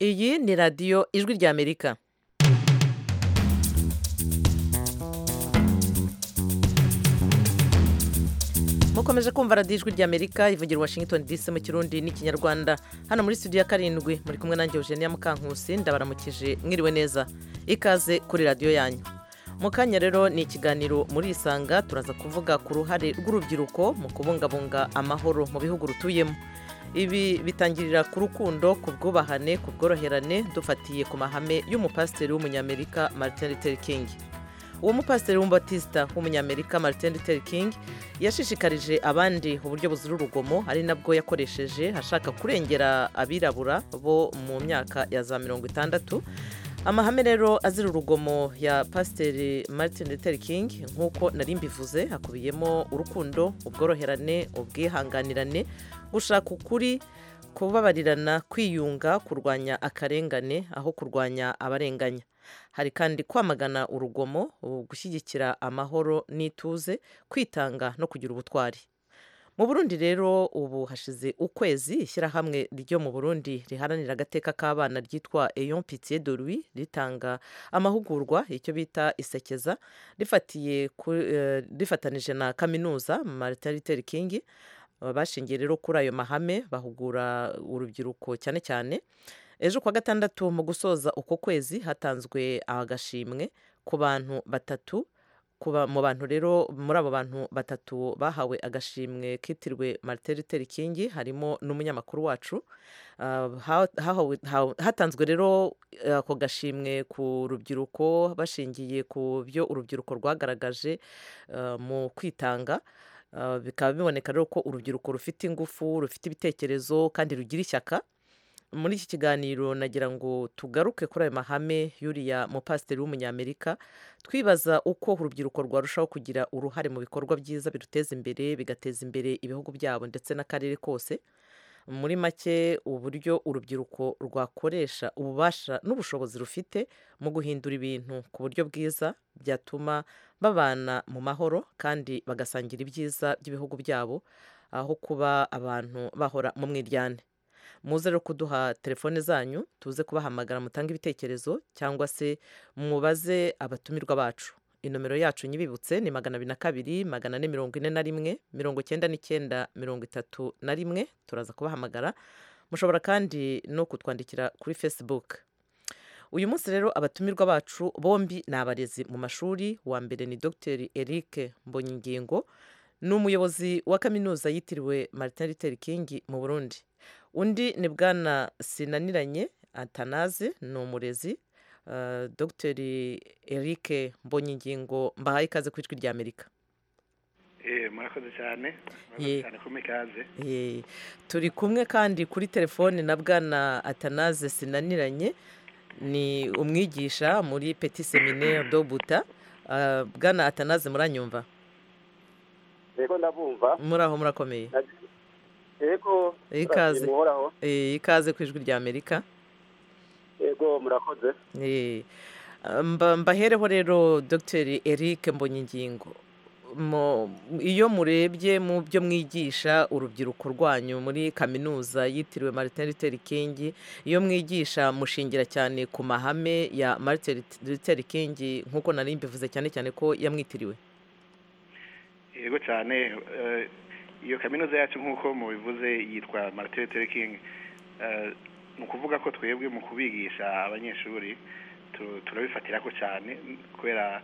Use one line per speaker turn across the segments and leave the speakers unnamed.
iyi ni radiyo ijwi ry'amerika mukomeje kumva radiyo ijwi ry'amerika ivugira washington dc mu kirundi n'ikinyarwanda hano muri studio ya karindwi muri kumwe nanjye eugenia mukankusi ndabaramukije mwiriwe neza ikaze kuri radiyo yanyu mu kanya rero ni ikiganiro muri isanga turaza kuvuga ku ruhare rw'urubyiruko mu kubungabunga amahoro mu bihugu rutuyemo ibi bitangirira ku rukundo ku bwubahane ku bworoherane dufatiye ku mahame y'umupasiteri w'umunyamerika martin luther king uwo mupasiteri w'umbatisita w'umunyamerika martin luther king yashishikarije abandi uburyo buzira urugomo ari nabwo yakoresheje ashaka kurengera abirabura bo mu myaka ya za mirongo itandatu amahame rero azira urugomo ya pasiteri martin luther king nk'uko nari mbivuze hakubiyemo urukundo ubworoherane ubwihanganirane gushaka ukuri kubabarirana kwiyunga kurwanya akarengane aho kurwanya abarenganya hari kandi kwamagana urugomo gushyigikira amahoro n'ituze kwitanga no kugira ubutwari mu burundi rero ubu hashize ukwezi ishyirahamwe ryo mu burundi riharanira agateka k'abana ryitwa eyon pitiye de lui ritanga amahugurwa icyo bita isekeza rifatiye rifatanije na kaminuza marita literi kingi bashingiye rero kuri ayo mahame bahugura urubyiruko cyane cyane ejo kuwa gatandatu mu gusoza uko kwezi hatanzwe agashimwe ku bantu batatu kuba mu bantu rero muri abo bantu batatu bahawe agashimwe kitirwe marite Luther King harimo n'umunyamakuru wacu hatanzwe rero ako gashimwe ku rubyiruko bashingiye ku byo urubyiruko rwagaragaje mu kwitanga bikaba biboneka rero ko urubyiruko rufite ingufu rufite ibitekerezo kandi rugira ishyaka muri iki kiganiro nagira ngo tugaruke kuri ayo mahame y'uriya mupasiteri w'umunyamerika twibaza uko urubyiruko rwarushaho kugira uruhare mu bikorwa byiza biruteza imbere bigateza imbere ibihugu byabo ndetse n'akarere kose muri make uburyo urubyiruko rwakoresha ububasha n'ubushobozi rufite mu guhindura ibintu ku buryo bwiza byatuma babana mu mahoro kandi bagasangira ibyiza by'ibihugu byabo aho kuba abantu bahora mu mwiryane muze rero kuduha telefone zanyu tuze kubahamagara mutange ibitekerezo cyangwa se mubaze abatumirwa bacu inomero yacu nyibibutse ni magana abiri na kabiri magana ane mirongo ine na rimwe mirongo icyenda n'icyenda mirongo itatu na rimwe turaza kubahamagara mushobora kandi no kutwandikira kuri facebook uyu munsi rero abatumirwa bacu bombi ni abarezi mu mashuri wa mbere ni dr eric mbonyingingo ni umuyobozi wa kaminuza yitiriwe martin luther king mu burundi undi ni bwana sinaniranye atanaze ni umurezi dr eric mbonyingingo mbahaye ikaze ku ijwi rya amerika
murakoze cyane murakoze cyane kumwe ikaze
turi kumwe kandi kuri telefone na bwana atanaze sinaniranye ni umwigisha muri peti seminaire dobuta bwana atanaze muranyumva
yego ndabumva
muraho murakomeye
yego
ikaze ikaze ku ijwi rya amerika
yego murakoze
mbahereho rero dr eric mbonyingingo iyo murebye mu byo mwigisha urubyiruko rwanyu muri kaminuza yitiriwe martin luther king iyo mwigisha mushingira cyane ku mahame ya martin luther king nk'uko nari mbivuze cyane cyane ko yamwitiriwe
yego cyane iyo kaminuza yacu nk'uko mubivuze yitwa marite King ni ukuvuga ko twebwe mu kubigisha abanyeshuri turabifatirako cyane kubera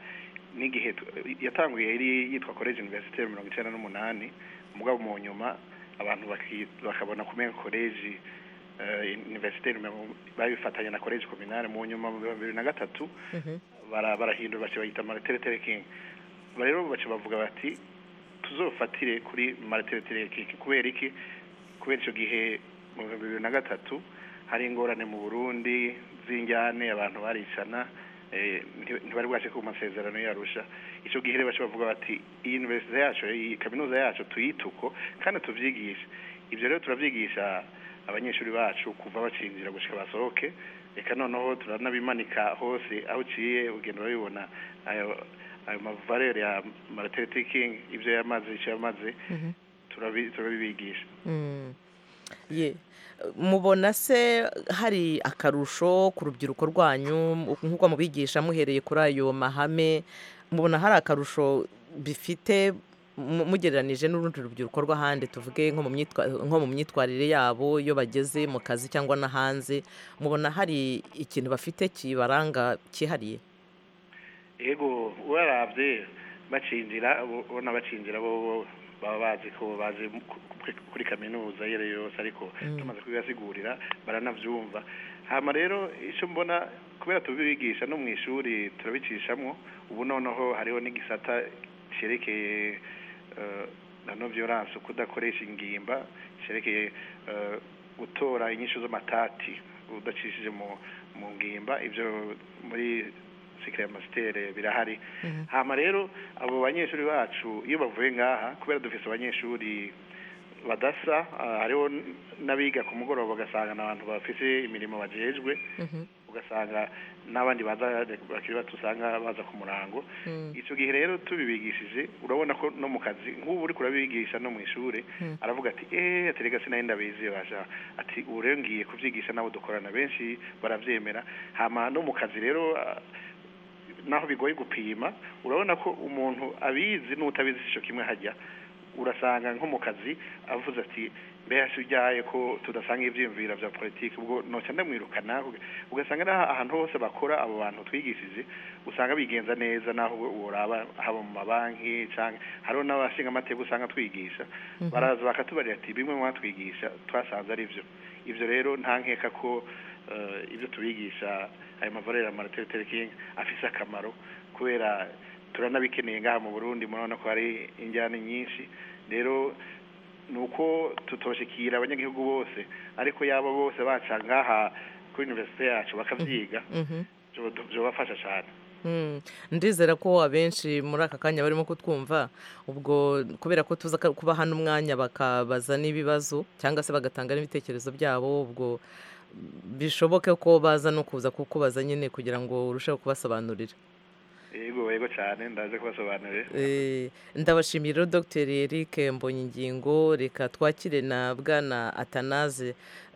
n'igihe yatanguye yari yitwa college university mirongo icyenda n'umunani mugabo mu nyuma abantu bakabona kumenya college university babifatanya na college communale mu nyuma mu bibiri na gatatu barahindura bayita marite King rero baca bavuga bati tuzofatire kuri mariteretere keke kubera iki kubera icyo gihe mu bihumbi bibiri na gatatu hari ingorane mu burundi z'injyane abantu baricana ntibari bwace ku masezerano yarusha icyo gihe rero bavuga bati iyi universite yacu iyi kaminuza yacu tuyituko kandi tubyigishe ibyo rero turabyigisha abanyeshuri bacu kuva bacinjira gushyira basohoke reka noneho turanabimanika hose aho uciye ugenda babibona ayo mavarere ya mariteriti kingi ibyo yamaze icyo yamaze turabibigisha
ye mubona se hari akarusho ku rubyiruko rwanyu nk'uko mubigisha muhereye kuri ayo mahame mubona hari akarusho bifite mu- mugereranije n'urundi rubyiruko rw'ahandi tuvuge nko mu myitwa- nko mu myitwarire yabo iyo bageze mu kazi cyangwa no hanze mubona hari ikintu bafite kibaranga cyihariye
yego warabye bacinjira ubu- ubona bacinjira bo bo baba bazi ko bazi ku- kuri- kuri kaminuza iyo ari yo yose ariko
Mm.
tumaze kubibasigurira baranabyumva hama rero icyo mbona kubera tubibigisha no mu ishuri turabicishamo ubu noneho hariho n'igisata cyerekeye eh, na no violence kudakoresha ingimba cyerekeye eh, gutora inyishu z'amatati udacishije mu mu ngimba ibyo muri sikire masitere birahari hama rero abo banyeshuri bacu iyo bavuye ngaha kubera dufite abanyeshuri badasa ah, hariho n- n'abiga ku mugoroba ugasanga ni abantu bafite imirimo bajejwe
Mhm,
ugasanga n'abandi baza bakiri bato usanga baza ku murango
mhm,
icyo gihe rero tubibigishije urabona ko no mu kazi nk'ubu uri kurabigisha no mu ishuri
Mm.
aravuga ati eee aterega sinahenda biziye basha ati ubu rero ngiye kubyigisha n'abo dukorana benshi barabyemera hama no mu kazi rero ah, naho bigoye gupima urabona ko umuntu abizi n'utabizi icyo kimwe hajya urasanga nko mu kazi avuze ati mbega si ujyaye ko tudasanga ibyiyumviro bya politiki ubwo noca ndamwirukana ugasanga n'aha- ahantu hose bakora abo bantu twigishije usanga bigenza neza naho uraba haba mu mabanki canke hariho n'abashinga amateka usanga twigisha
Mhm.
baraza bakatubarira ati bimwe mwatwigisha twasanze ari byo ibyo rero nta nkeka ko eh, ibyo tubigisha ayo mavarere ya martin luther king afise akamaro kubera turanabikeneye ngaha mu burundi murabona ko hari injyana nyinshi rero ni uko tutoshikira abanyagihugu bose ariko yaba bose baca ngaha kuri universite yacu bakavyiga
mhm.
byo- byobafasha cyane
Mm, ndizera ko abenshi muri aka kanya barimo kutwumva ubwo kubera ko tuza ka- kuba hano umwanya bakabaza n'ibibazo cyangwa se bagatanga n'ibitekerezo byabo ubwo bishoboke ko baza no kuza kukubaza nyine kugira ngo urusheho kubasobanurira
yego yego cyane ndaje kubasobanurira
Eh, ndabashimiye rero dr eric mbonyingingo reka twakire na bwana atanaze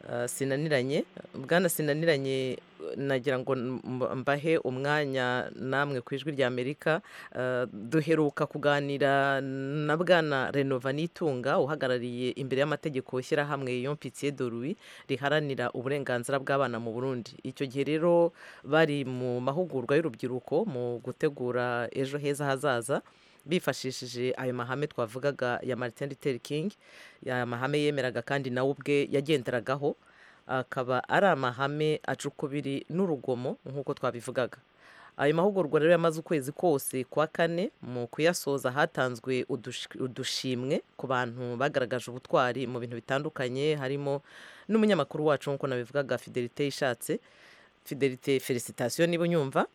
eh, sinaniranye bwana sinaniranye eh, nagira ngo mb- mbahe umwanya namwe ku ijwi rya amerika Eh, duheruka kuganira na bwana renova nitunga uhagarariye imbere y'amategeko shyirahamwe yompitiye dorui riharanira uburenganzira bw'abana mu burundi icyo gihe rero bari mu mahugurwa y'urubyiruko mu gutegura ejo heza hazaza bifashishije ayo mahame twavugaga ya Martin Luther King ya mahame yemeraga kandi nawe ubwe yagenderagaho akaba ari amahame acukubiri n'urugomo nk'uko twabivugaga ayo mahugurwa rero yamaze ukwezi kose kwa kane mu kuyasoza hatanzwe udush- udushimwe ku bantu bagaragaje ubutwari mu bintu bitandukanye harimo n'umunyamakuru wacu nk'uko nabivugaga fidelite ishatse fidelite felicitasiyo niba unyumva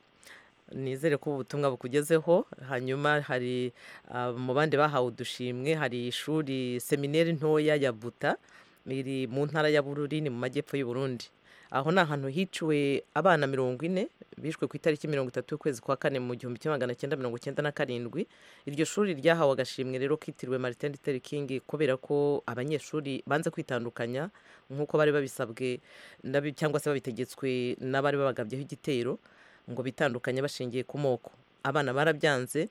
nizere ko ubu butumwa bukugezeho hanyuma hari ah, mu bandi bahawe udushimwe hari ishuri semineri ntoya ya buta iri mu ntara ya bururi ni mu majyepfo y'u Burundi aho ni ahantu hiciwe abana mirongo ine bishwe ku itariki mirongo itatu y'ukwezi kwa kane mu gihumbi kimwe magana cyenda mirongo cyenda na karindwi iryo shuri ryahawe agashimwe rero kitiriwe martin luther king kubera ko abanyeshuri banze kwitandukanya nk'uko bari babisabwe n'abi- cyangwa se babitegetswe n'abari babagabyeho igitero ngo bitandukanye bashingiye ku moko abana barabyanze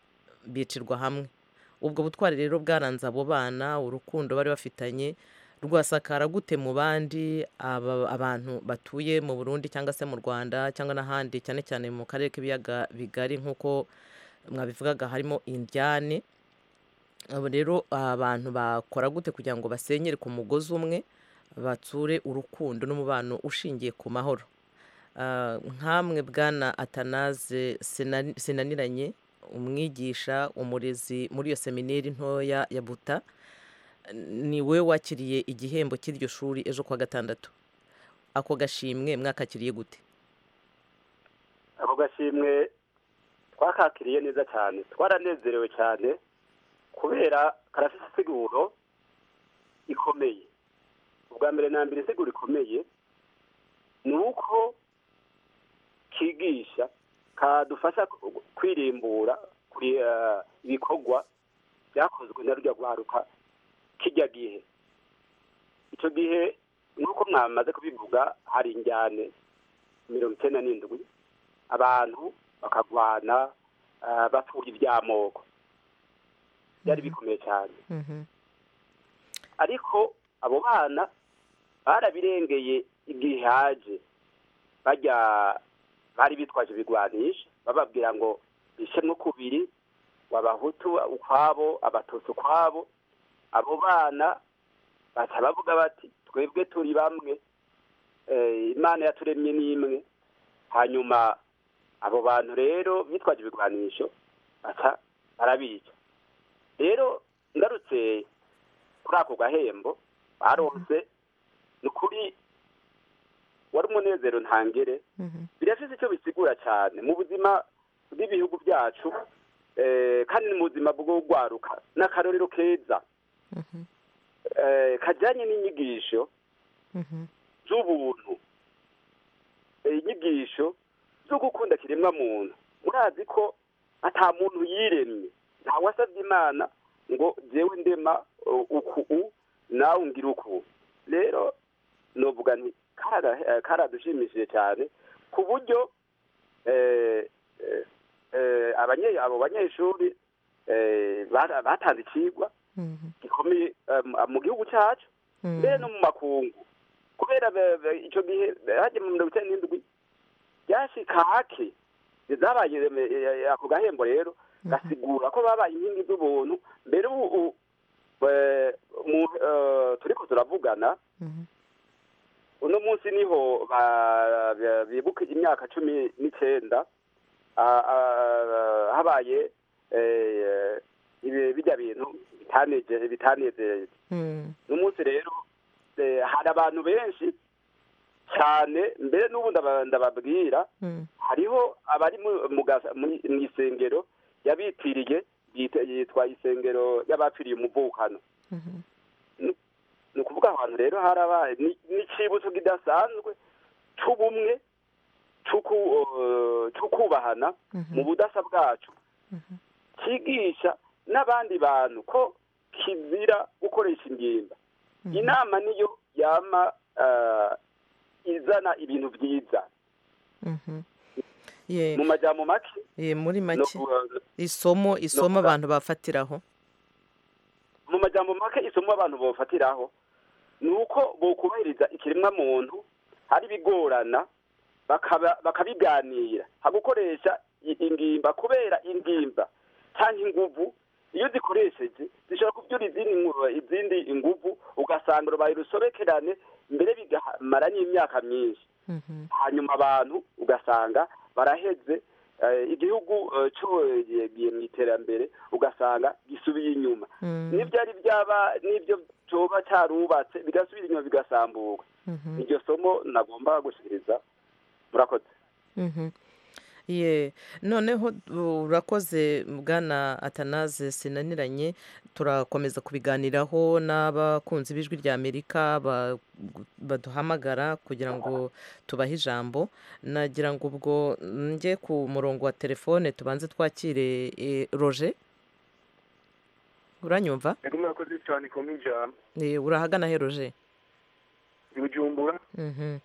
bicirwa hamwe ubwo butwari rero bwaranze abo bana urukundo bari bafitanye rwasakara gute mu bandi aba- abantu batuye mu burundi cyangwa se mu rwanda cyangwa n'ahandi cyane cyane mu karere k'ibiyaga bigari nk'uko mwabivugaga harimo indyane abo rero abantu bakora gute kugira ngo basenyere ku mugozi umwe batsure urukundo n'umubano ushingiye ku mahoro Ah, nkamwe bwana atanaze Sinani- sinaniranye umwigisha umurezi muri iyo semineri ntoya ya buta ni we wakiriye igihembo cy'iryo shuri ejo kuwa gatandatu ako gashimwe mwakakiriye gute
ako gashimwe twakakiriye neza cyane twaranezerewe cyane kubera karafite isiguro ikomeye ubwa mbere na mbere isiguro ikomeye ni uko kigisha kadufasha ku- kwirimbura kuri eh, ibikorwa byakozwe na rurya rwaruka kijya gihe icyo gihe nk'uko mwamaze kubivuga hari injyane mirongo icyenda n'indwi abantu bakagwana ah, bapfuye iby'amoko byari bikomeye cyane
Mhm.
ariko abo bana barabirengeye igihe haje bajya bari bitwaje ibigwanisha bababwira ngo bishemo kubiri wabahutu ukwabo abatutsi ukwabo abo bana baca bavuga bati twebwe turi bamwe Eh, imana yaturemye ni imwe hanyuma abo bantu rero bitwaje ibigwanisho baca barabica rero ngarutse kuri ako gahembo baronse ni ukuri wari umunezero ntangere
Mhm.
birafite icyo bisigura cyane mu buzima bw'ibihugu byacu eh, kandi ni mu buzima bwo gwaruka n'akarorero keza
Mhm.
eh, kajyanye n'inyigisho
Mhm.
z'ubuntu Eh, inyigisho zo gukunda kiremwa muntu murazi ko ata muntu yiremye nta wasabye imana ngo jewe ndema eh, uku u nawe ungira uku rero novuga nti kara- eh, karadushimishije cyane ku buryo eh, eh, eh, abanye- abo banyeshuri eh, bara- batanze ikigwa
Mhm.
gikomeye eh, mu gihugu cyacu
Mhm.
mbere no mu makungu kubera be- be- icyo gihe hajya mu mirongo icyenda n'indwi byashika hake zabaye eh, ako gahembo rero gasigura ko babaye inkingi z'ubuntu mbere ubu u- eh, mu- eh, turiko turavugana
Mhm.
uno munsi niho ba- ba- bibuka imyaka cumi n'icyenda ah, ah, habaye eh, ibi- bijya bintu bitaneje- bitanezeye
Mhm.
n'umunsi rero eh, hari abantu benshi cyane mbere n'ubu ndaba- ndababwira
Mhm.
hariho abari mu- mu ga- mu- mu isengero yabitiriye yita- yitwa isengero y'abapfiriye umuvukano
Mhm.
ni ukuvuga ahantu rero harabaye ni- n'icibutso kidasanzwe c'ubumwe c'uku- eh, c'o kubahana
Mhm.
mu budasa bwacu
Mhm.
cyigisha n'abandi bantu ko kizira gukoresha ingimba
Mhm.
inama niyo yama eh, izana ibintu byiza
Mhm. Ye-
mu majyamo make
ye, muri
no
make
ku-
isomo isomo
kuga-
abantu bafatiraho
mu majyamo make isomo abantu bofatiraho ni uko bokubahiriza ikiremwa muntu hari ibigorana bakaba- bakabiganira hagukoresha i- ingimba kubera ingimba cyangwa inguvu iyo zikoresheje zishobora kubyura izindi ngu- izindi inguvu ugasanga rubaye urusobekerane mbere bigamara n'imyaka myinshi
Mhm.
hanyuma abantu ugasanga baraheze eh, igihugu eh, cyogiye mu iterambere ugasanga gisubiye inyuma
Mhm.
n'ibyari byaba n'ibyo cyoba cyarubatse bigasubira inyuma bigasambuka
Mhm.
iryo somo nagomba gushyikiriza murakoze
Mhm. Ye noneho urakoze bwana atanaze sinaniranye turakomeza kubiganiraho n'abakunzi b'ijwi rya amerika ba- baduhamagara kugira ngo tubahe ijambo nagira ngo ubwo njye ku murongo wa telefone tubanze twakire eh, roger uranyumva
yego mwakoze cyane ikomeye ijana
Eh, urahagana he roger
ibijumbura
Mhm.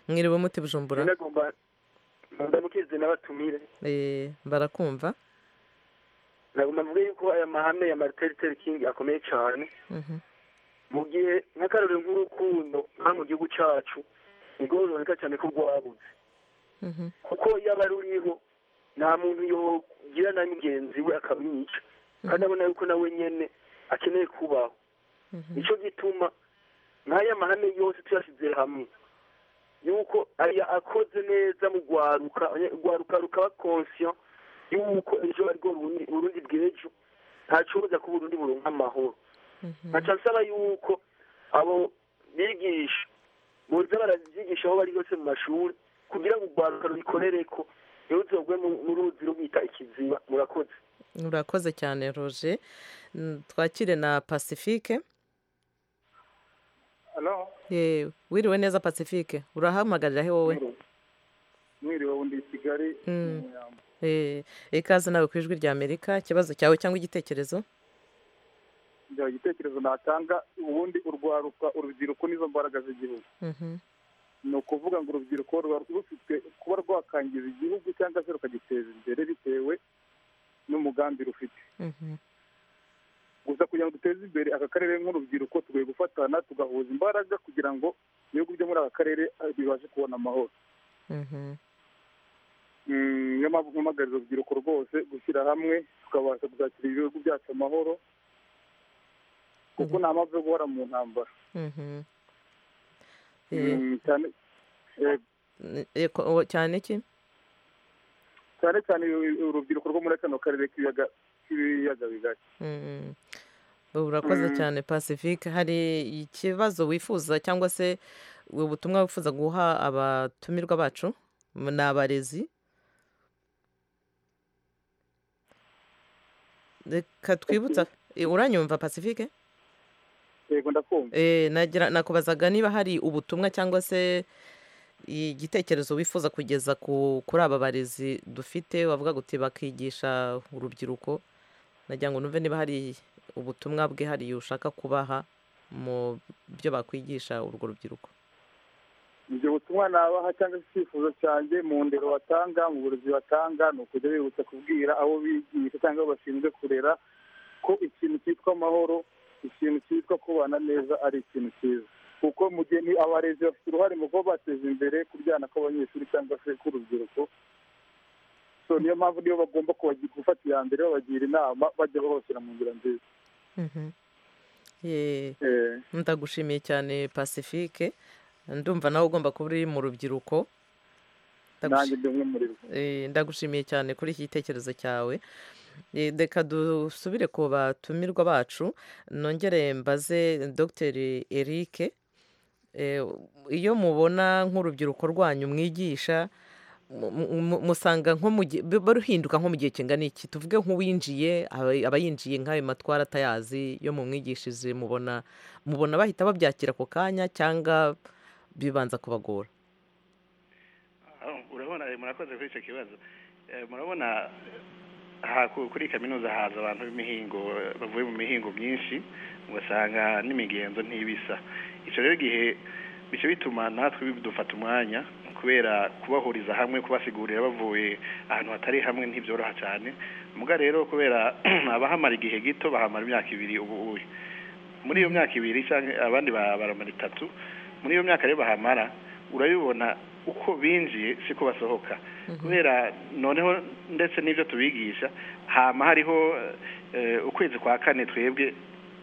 mwiriwe muti bujumbura
binagomba ndamukize n'abatumire
Eh, barakumva
nagomba mvuge yuko aya mahame ya martin luther king akomeye cyane
Mhm.
mu gihe nk'akarorero nk'urukundo nka mu gihugu cyacu nibwo ruboneka cyane ko rwabuze
Mhm.
kuko iyo aba ruriho nta muntu yogirana n'ingenzi we akamwica kandi abona yuko nawe nyine akeneye kubaho
Mhm.
nicyo gituma nk'aya mahame yose tuyashyize hamwe yuko aya akoze neza mu rwaruka abanye- urwaruka rukaba konsiyo yuko ejo ariko urundi bw'ejo ntacuruza ko uburundi buronka amahoro
Mhm.
nkaca nsaba yuko abo bigisha boza barabyigisha aho bari hose mu mashuri kugira ngo urwaruka rubikorereko ntibuzogwe mu- mu ruzi rubita ikiziba murakoze
urakoze cyane roger Mm, twakire na pacifique
Halo,
Eh, wiriwe neza pacifique urahamagarira he wowe
mwiriwe ubu ndi i Kigali
Mm.
mu Nyambo.
Eh, ikaze nawe ku ijwi rya amerika ikibazo cyawe cyangwa igitekerezo
ibyo igitekerezo natanga ubundi urwaruka urubyiruko nizo mbaraga z'igihugu
Mhm.
ni ukuvuga ngo urubyiruko ruba rufite kuba rwakangiza igihugu cyangwa se rukagiteza imbere bitewe n'umugambi rufite
Mhm.
gusa kugira ngo duteze imbere aka karere nk'urubyiruko tugomba gufatana tugahuza imbaraga kugira ngo ibihugu byo muri aka karere eh, bibashe kubona amahoro
Mhm.
Mm, niyo mpamvu mpamagarira urubyiruko rwose gushyira hamwe tukabasha kuzakira ibihugu byacu amahoro kuko nta mpamvu yo guhora mu ntambara
Mhm. Eh,
Mm, cyane eh,
eh, ko- o- cyane ki
cyane cyane uru- urubyiruko rwo muri kano karere k'ibiyaga k'ibiyaga bigari
Mhm. urakoze
Mm.
cyane pacifique hari ikibazo wifuza cyangwa se ubutumwa wifuza guha abatumirwa bacu ni abarezi reka twibutsa Eh, uranyumva pacifique
yego ndakumva
Eh, nagira nakubazaga niba hari ubutumwa cyangwa se igitekerezo wifuza kugeza ku kuri aba barezi dufite wavuga ngo uti bakigisha urubyiruko nagira ngo numve niba hari ubutumwa bwihariye ushaka kubaha mu byo bakwigisha urwo rubyiruko
ibyo butumwa nabaha cyangwa se icyifuzo cyanjye mu ndero batanga mu burezi batanga ni ukujya bibutsa kubwira abo bigisha cyangwa abo bashinzwe kurera ko ikintu cyitwa amahoro ikintu cyitwa kubana neza ari ikintu cyiza kuko mu gihe ni abarezi bafite uruhare mu kuba bateza imbere kuryana kw'abanyeshuri cyangwa se k'urubyiruko so niyo mpamvu niyo bagomba kubagi- gufata iya mbere babagira inama bajya babashyira mu nzira nziza
Mhm. Eh,
Eh,
ndagushimiye cyane pacifique ndumva nawe ugomba kuba uri mu rubyiruko
nanjye ndi umwe muri bo
Eh, ndagushimiye cyane kuri iki gitekerezo cyawe Eh, reka dusubire ku batumirwa bacu nongere mbaze dr eric Eh, iyo mubona nk'urubyiruko rwanyu mwigisha mu- mu- mu- musanga nko mu gihe ruba ruhinduka nko mu gihe kingana iki tuvuge nk'uwinjiye aba- aba yinjiye nk'ayo matwara atayazi yo mu mwigishije mubona mubona bahita babyakira ako kanya cyangwa bibanza kubagora
Ah, urabona eh, murakoze kuri icyo kibazo Eh, murabona aha ku- kuri kaminuza haza abantu b'imihingo eh, bavuye mu mihingo myinshi ugasanga n'imigenzo ntibisa icyo rero igihe bice bituma natwe bidufata umwanya kubera kubahuriza hamwe kubasigurira bavuye ahantu hatari hamwe ntibyoroha cyane muga rero kubera abahamara igihe gito bahamara imyaka ibiri ubu ubu muri iyo myaka ibiri cyangwa abandi ba- baramara itatu muri iyo myaka rero bahamara urabibona uko binjiye siko basohoka kubera noneho ndetse n'ibyo tubigisha hama hariho eh, ukwezi kwa kane twebwe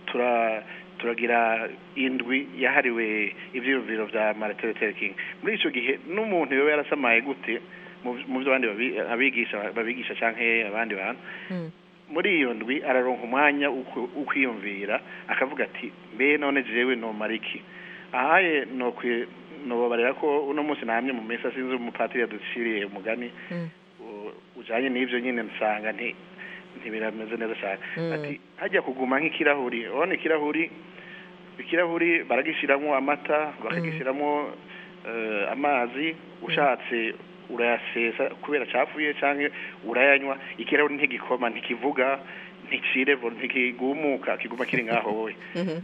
tura turagira indwi yahariwe ibyiyumviro bya Martin Luther King muri icyo gihe n'umuntu yoba yarasamaye gute mu- mu byo abandi babi- abigisha babigisha cyangwa abandi bantu
Mm.
muri iyo ndwi araronka umwanya wo ku- wo kwiyumvira akavuga ati mbe none jewe nomara iki ahaye nokwi nobabarira ko uno munsi namye mu minsi asinze umupatiri yaduciriye umugani
Mm.
u- ujanye n'ivyo nyine nsanga nti ntibirameze neza cyane
Mm.
ati hajya kuguma nk'ikirahuri urabona ikirahuri ikirahuri baragishyiramo amata bakagishyiramo eh, amazi ushatse urayasesa kubera acafuye cyangwa urayanywa ikirahuri ntigikoma ntikivuga ntikirevo ntikigumuka kiguma kiri ngaho wowe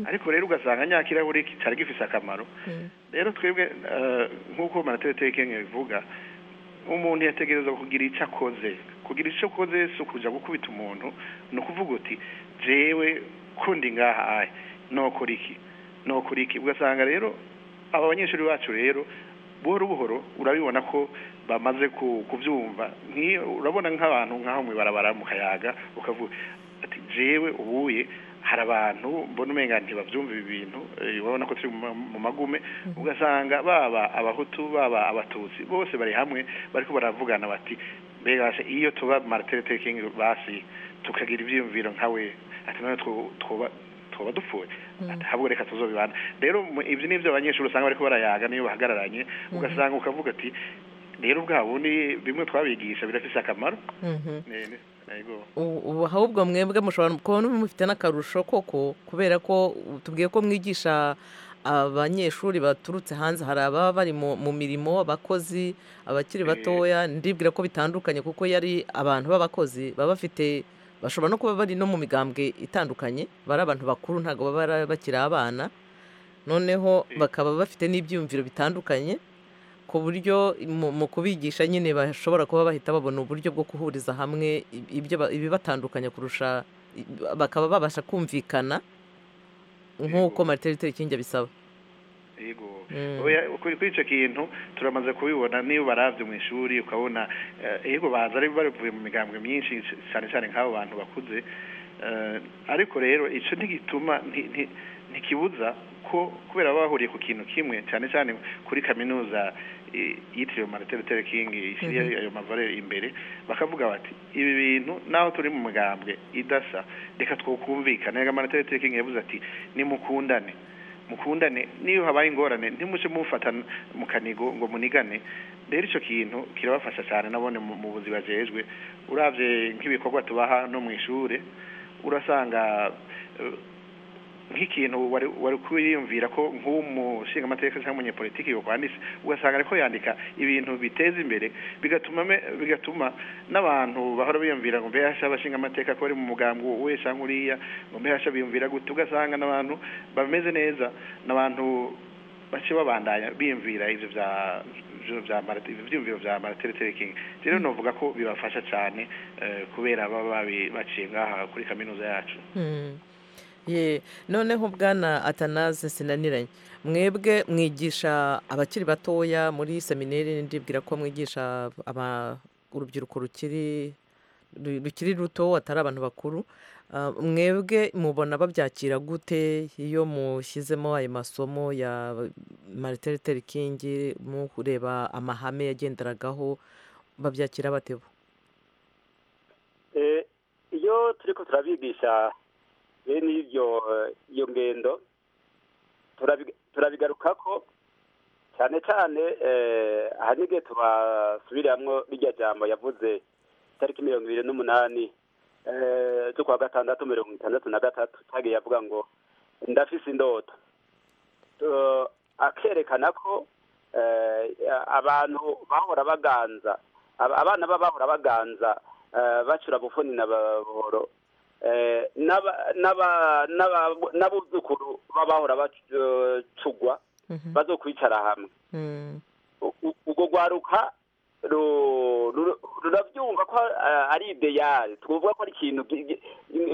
ariko rero ugasanga nya kirahuri kitari gifise akamaro rero twebwe eh, nk'uko manateteye kenya bivuga umuntu yategereza kugira icyo akoze kugira icyo akoze si ukuja gukubita umuntu ni ukuvuga uti jewe kundi ngaha ahe nokora iki nokora iki ugasanga rero aba banyeshuri bacu rero buhoro buhoro urabibona ko bamaze ku- kubyumva Nk'iyo- urabona nk'abantu nk'aho mu ibarabara mu kayaga ukavuga ati jewe ubuye hari abantu mbona umenga ntibabyumva ibi bintu eh, urabona ko turi mu ma- mu magume ugasanga baba abahutu baba abatutsi bose bari hamwe bariko baravugana bati mbega se iyo tuba martin luther king basi tukagira ibyiyumviro nkawe ati none two- twoba twoba dupfuye ati ahubwo reka tuzobibana rero mu- ibyo ni byo abanyeshuri usanga bariko barayaga niyo bahagararanye ugasanga ukavuga ati rero bwa bundi bimwe twabigisha birafise akamaro
Mhm.
Ne- ne- yego
ubu ubu ahubwo mwebwe mushobora kubona mufite n'akarusho koko kubera ko tubwiye ko mwigisha abanyeshuri baturutse hanze hari ababa bari mu mu mirimo abakozi abakiri batoya ndibwira ko bitandukanye kuko yari abantu b'abakozi baba bafite bashobora no kuba bari no mu migambwe itandukanye bari abantu bakuru ntabwo baba bara- bakiri abana noneho bakaba bafite n'ibyiyumviro bitandukanye ku buryo mu mu kubigisha nyine bashobora kuba bahita babona uburyo bwo guhuriza hamwe i- ibyo ba- ibibatandukanya kurusha i- bakaba babasha kumvikana nk'uko mariterite kingi abisaba
yego
Mm.
Oya, kuri kuri icyo kintu turamaze kubibona niba ubarabye mu ishuri ukabona eh, yego baza ari bavuye mu migambwe myinshi cyane cyane nk'abo bantu bakuze Eh, ariko rero icyo ntigituma nti- nti- ntikibuza ko kubera baba bahuriye ku kintu kimwe cyane cyane kuri kaminuza eh, yitiriwe marite lutere kingi ishyiriye ayo mavare imbere bakavuga bati ibi bintu naho turi mu migambwe idasa reka twakumvikane reka marite lutere kingi yavuze ati nimukundane mukundane niyo habaye ingorane ntimuje mufata mu kanigo ngo munigane rero icyo kintu kirabafasha cyane nabone mu mu buzi bajejwe urabye nk'ibikorwa tubaha no mu ishure urasanga eh, nk'ikintu wari wari kwiyumvira ko nk'umushingamateka cyangwa umunyepolitiki yokwanditse ugasanga ariko yandika ibintu biteza imbere bigatuma me- bigatuma n'abantu bahora biyumvira ngo mbe hasha abashingamateka ko bari mu mugambwe we cyangwa uriya ngo mbe hasha biyumvira gute ugasanga n'abantu bameze neza n'abantu bace babandanya biyumvira ivyo vya vyo vya Martin- ivyiyumviro vya Martin Luther King rero novuga ko bibafasha cyane eh, kubera baba babi- baciye ngaha kuri kaminuza yacu
Mm. Ye, noneho bwana atanaze sinaniranye mwebwe mwigisha abakiri batoya muri seminari ndibwira ko mwigisha aba- urubyiruko rukiri ru- rukiri ruto atari abantu bakuru Ah, mwebwe mubona babyakira gute iyo mushyizemo ayo masomo ya marite Luther King mu kureba amahame yagenderagaho babyakira batebo
Eh, iyo turi ko turabigisha bene ibyo eh, iyo ngendo turabi- turabigaruka ko cyane cyane eh, ahanini igihe tubasubiramwo rirya jambo yavuze itariki mirongo ibiri n'umunani eh, z'ukwa gatandatu mirongo itandatu na gatatu cyagiye avuga ngo ndafise indoto Tu- akerekana ko eh, abantu bahora baganza ab- abana ba bahora baganza eh, bacura bufuni na ba- buhoro eh, n'aba- n'aba- n'aba- n'abuzukuru b'abahora bacugwa
Mhm.
bazokwicara hamwe
Mm.
u- u- urwo rwaruka ru- ru- rurabyumva ko eh, ari ideyari twumva ko ari ikintu gi- gi-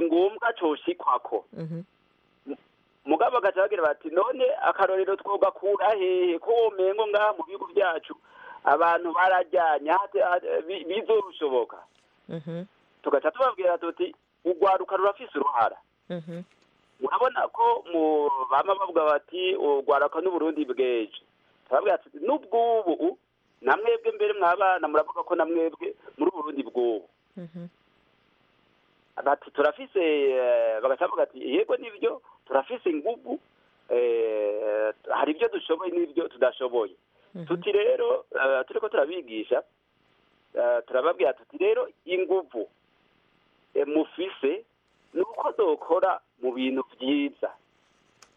ngombwa coshikwako
Mhm.
mugabo bagaca bagira bati none akarorero twogakura hehe ko womengo ngaha mu bihugu byacu abantu barajyanye hate- hate- bi- bizorushoboka
Mhm.
tugaca tubabwira tuti urwaruka rurafise uruhara
Mhm.
urabona ko mu bama bavuga bati urwaruka n'uburundi bweje turababwira tuti n'ubwubu u- namwebwe mbere mwabana muravuga ko namwebwe muri uburundi bw'ubu
Mhm.
bati turafise eh, bagaca bavuga ati yego nibyo turafise ingubu eh, hari ibyo dushoboye n'ibyo tudashoboye
Mhm.
tuti rero eh, turiko turabigisha eh, turababwira tuti rero inguvu eh, mufise ni uko dukora mu bintu byiza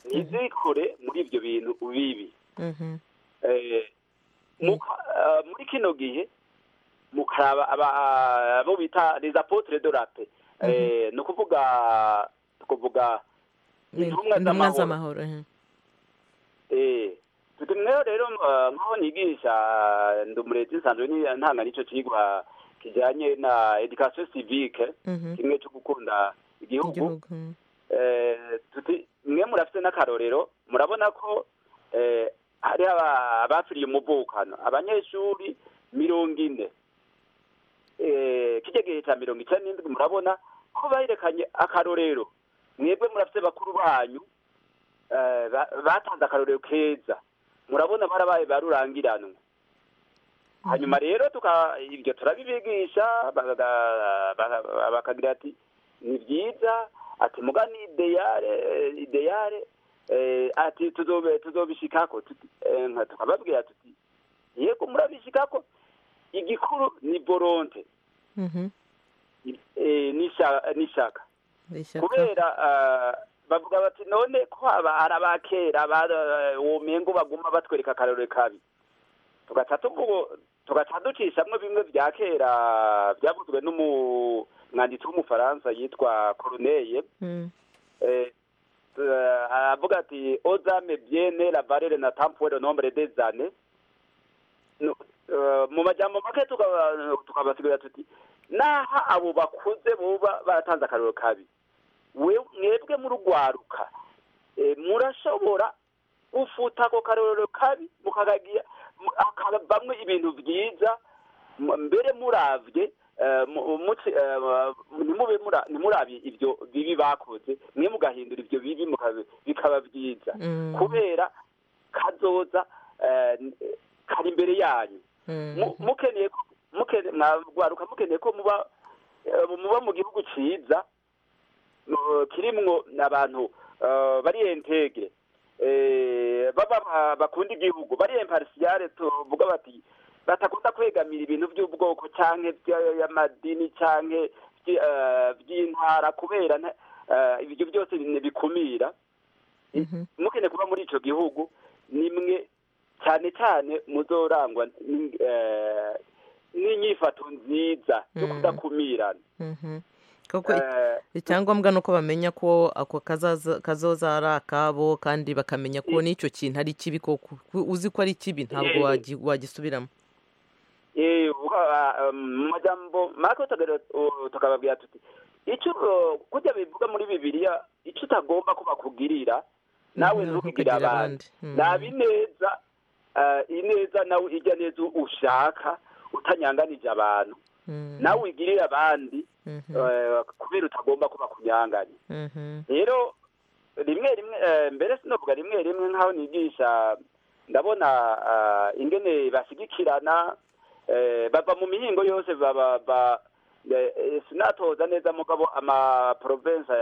ntizikore muri ibyo bintu bibi
Mhm.
Eh, muka- eh, muri kino gihe mukaraba aba- abo bita les apotres de la paix Eh, ni ukuvuga tukuvuga Intumwa
intumwa
z'amahoro.
z'amahoro mhm.
Eh, tuti mweho rero eh, nkaho nigisha eh, ndi umurezi nsanzwe ni- ntanga n'icyo kigwa kijyanye na education civique
Mhm.
kimwe cyo gukunda igihugu
igihugu mhm.
Eh, tuti mwe murafite n'akarorero murabona ko eh, hari aba- abapfiriye umuvukano abanyeshuri mirongo ine Eh, kijya gihe cya mirongo icyenda n'indwi murabona ko baherekanye akarorero mwebwe murafite bakuru banyu eh, ba- batanze akarorero keza murabona barabaye barurangiranwa hanyuma rero tuka ibyo turabibigisha baga- baga- bakagira ati ni byiza ati mugani ideyare ideyare eh, ati tuzobe- tuzobishikako tuti- eh, nka tukababwira tuti yego murabishikako igikuru ni volonte
Mhm.
eh, n'isha- n'ishaka
ishyaka
kubera ah, bavuga bati none ko aba ari abakera bara- womengo baguma batwereka akarore kabi tugaca tuvuga- tugaca ducishamwo bimwe bya kera byavuzwe n'umu umwanditsi w'umufaransa yitwa coruneye
Mm.
Eh, eh, aravuga ati ozame biene la valere na tampuwe le nombre des années No- eh, mu majambo make tukaba- tukabasigurira tuti naho abo bakuze boba baratanze akarero kabi we- mwebwe murugwaruka eh, murashobora gufuta ako karorero kabi mukagagira mu- hakavamwo ibintu byiza m- mbere muravye eh, mu- muci- eh, nimube mura- nimurabye ibyo bibi bakoze mwe mugahindura ibyo bibi mukabi- bikaba byiza
Mm.
kubera kazoza eh, n- eh, kari imbere yanyu
Mm.
Mu- mukeneye ko- mukene- mwagwaruka mukeneye ko muba eh, muba mu gihugu ciza mu- kirimwo abantu eh, bari entege eh, baba ba- bakunda igihugu bari imparisiale tuvuga bati batakunda kwegamira ibintu by'ubwoko canke vya- y'amadini canke vyi- eh, vy'intara kubera nta- eh, ibyo byose ni- bikumira
Mhm.
mukeneye kuba muri ico gihugu nimwe cyane cyane muzorangwa ni- eh, n'inyifato nziza yo
Mm.
kudakumirana
Mhm. koko i-
Eh,
icyangombwa ni uko bamenya ko ako kazaza- kazoza ari akabo kandi bakamenya ko n'icyo kintu ari kibi koko Ku- uzi ko ari kibi ntabwo
Eh.
wagi- wagisubiramo
Eh, uka- mu majambo make utagere- u- tukababwira tuti icyo uh, kurya bivuga muri bibiliya icyo utagomba ko bakugirira nawe
Mhm, ntukugirire
ntukigire
abandi.
abandi
Mm.
naba ineza eh, ineza nawe ijya neza ushaka utanyanganije abantu
Mm,
nawe uyigirire abandi
mhm,
eh, kubera utagomba ko bakunyanganye
mhm,
rero rimwe rimwe eh, mbere sinovuga rimwe rimwe nk'aho nigisha ndabona ah, ingene bashyigikirana eh, bava mu mihingo yose baba ba- eh, eh, sinatoza neza mugabo amaprovensi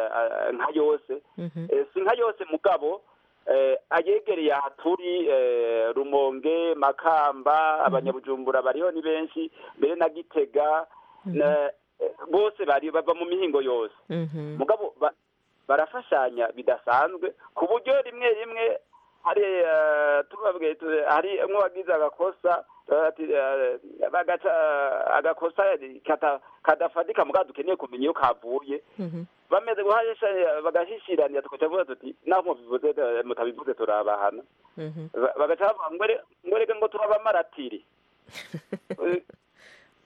nka yose
mhm.
Eh, si nka yose mugabo eh, ayegereye aha turi eh, rumonge makamba abanyabujumbura bariho ni benshi mbere na gitega na- eh, bose bari bava mu mihingo yose
Mhm.
mugabo ba- barafashanya bidasanzwe ku buryo rimwe rimwe hari eh, tubabwiye tu- hari umwe wagize agakosa eh, ati, eh, bagaca agakosa kata- kadafatika mugabo dukeneye kumenya iyo kavuye
Mhm.
bameze guhahisha bagashishiranira tukaca vuga tuti naho mubivuze eh, mutabivuze turabahana
Mhm.
Ba- bagaca bavuga ngo ere- ngo erega ngo turabamaratiri Eh,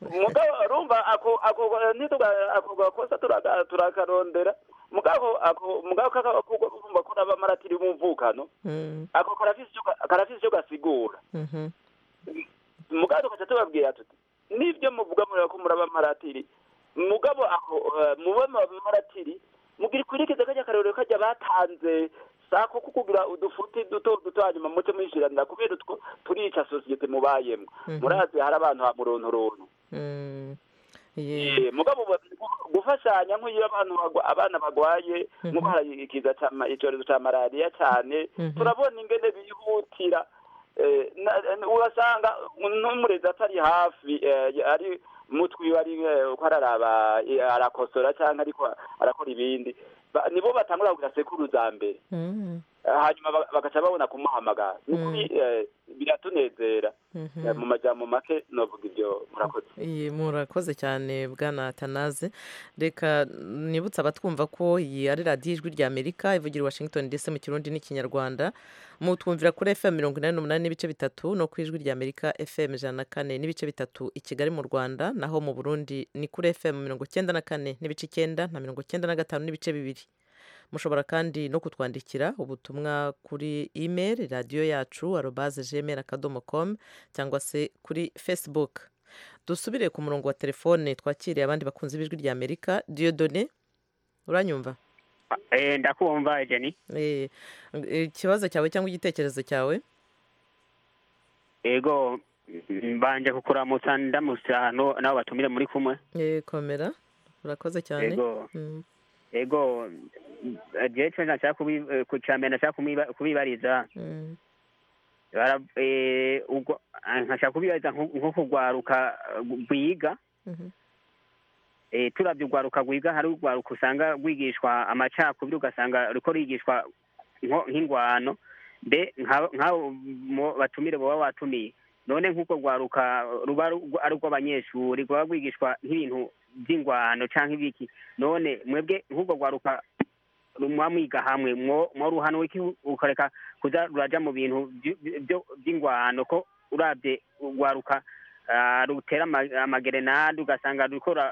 mugabo urumva ako ako ntituga ako gakosa turaga- turakarondera mugabo ako mugabo kaka kuko urumva ko n'abamaratiri b'umvukano
Mm,
ako karafise icyo ga- karafise icyo gasigura
mhm.
mugabo tukaca tubabwira tuti nibyo muvuga muri ko muri abamaratiri mugabo ako eh, mube abamaratiri mugira ikwirikize kajya karorero kajya batanze sako ko kugira udufuti duto duto hanyuma muce mwishiranira kubera utwo turica sosiyete mubayemo murazi hari abantu ha murontoronu
Mm. Yeah.
Eh, mugabo ba- gu- gufashanya nk'iyo abantu bagwa- abana bagwaye nk'indwara ikiza icyorezo cya malariya cyane
Mhm.
turabona ingene bihutira Eh, na- na- urasanga n'umurezi atari hafi eh, ari mutwi ari eh, uko araraba eh, arakosora cyangwa ariko arakora ibindi Ba- nibo batangura kugira sekuru za mbere
Mm,
Eh, hanyuma ba- bagaca babona kumuhamagara Ni ukuri, eh, biratunezera
mhm.
Eh, mu majambo make novuga ibyo murakoze
Iyi murakoze cyane bwana Tanaze reka nibutse abatwumva ko iyi ari radiyo ijwi rya Amerika ivugira i Washington DC mu kirundi n'ikinyarwanda mutwumvira kuri FM mirongo inani n'umunani n'ibice bitatu no ku ijwi rya Amerika FM ijana na kane n'ibice bitatu i Kigali mu Rwanda naho mu Burundi ni kuri FM mirongo icyenda na kane n'ibice icyenda na mirongo icyenda na gatanu n'ibice bibiri mushobora kandi no kutwandikira ubutumwa kuri email radiyo yacu arobaze gmail akadomo com cyangwa se kuri facebook dusubire ku murongo wa telefone twakiriye abandi bakunze ibijwi rya amerika diyodone uranyumva
Eh, ndakumva Jenny.
Eh, ikibazo cyawe cyangwa igitekerezo cyawe
Ego mm, mbanje kukuramutsa ndamutsa no nawe batumire muri kumwe.
Eh, komera urakoze cyane
Ego
Mm,
ego mm, je ico nashaka kubi- eh, ku ca mbere nashaka kumiba- kubibariza
mm,
Bara- eh, ubwo- ah, nkashaka kubibariza nko nko kugwaruka eh, rwiga
mhm,
eh, turavye ugwaruka rwiga hari ugwaruka usanga rwigishwa amacakubiri ugasanga ruriko rwigishwa nko- nk'ingwano mbe nka- nk'abo mu- batumire boba watumiye none nk'uko rwaruka ruba ru- ari urw'abanyeshuri rwaba rwigishwa nk'ibintu by'ingwano cyangwa ibiki none mwebwe nk'ubwo rwaruka mwamwiga hamwe mwo ruhano ukareka kuza rurajya mu bintu by'ingwano ko urabye rwaruka rutera amagerenade ugasanga rukora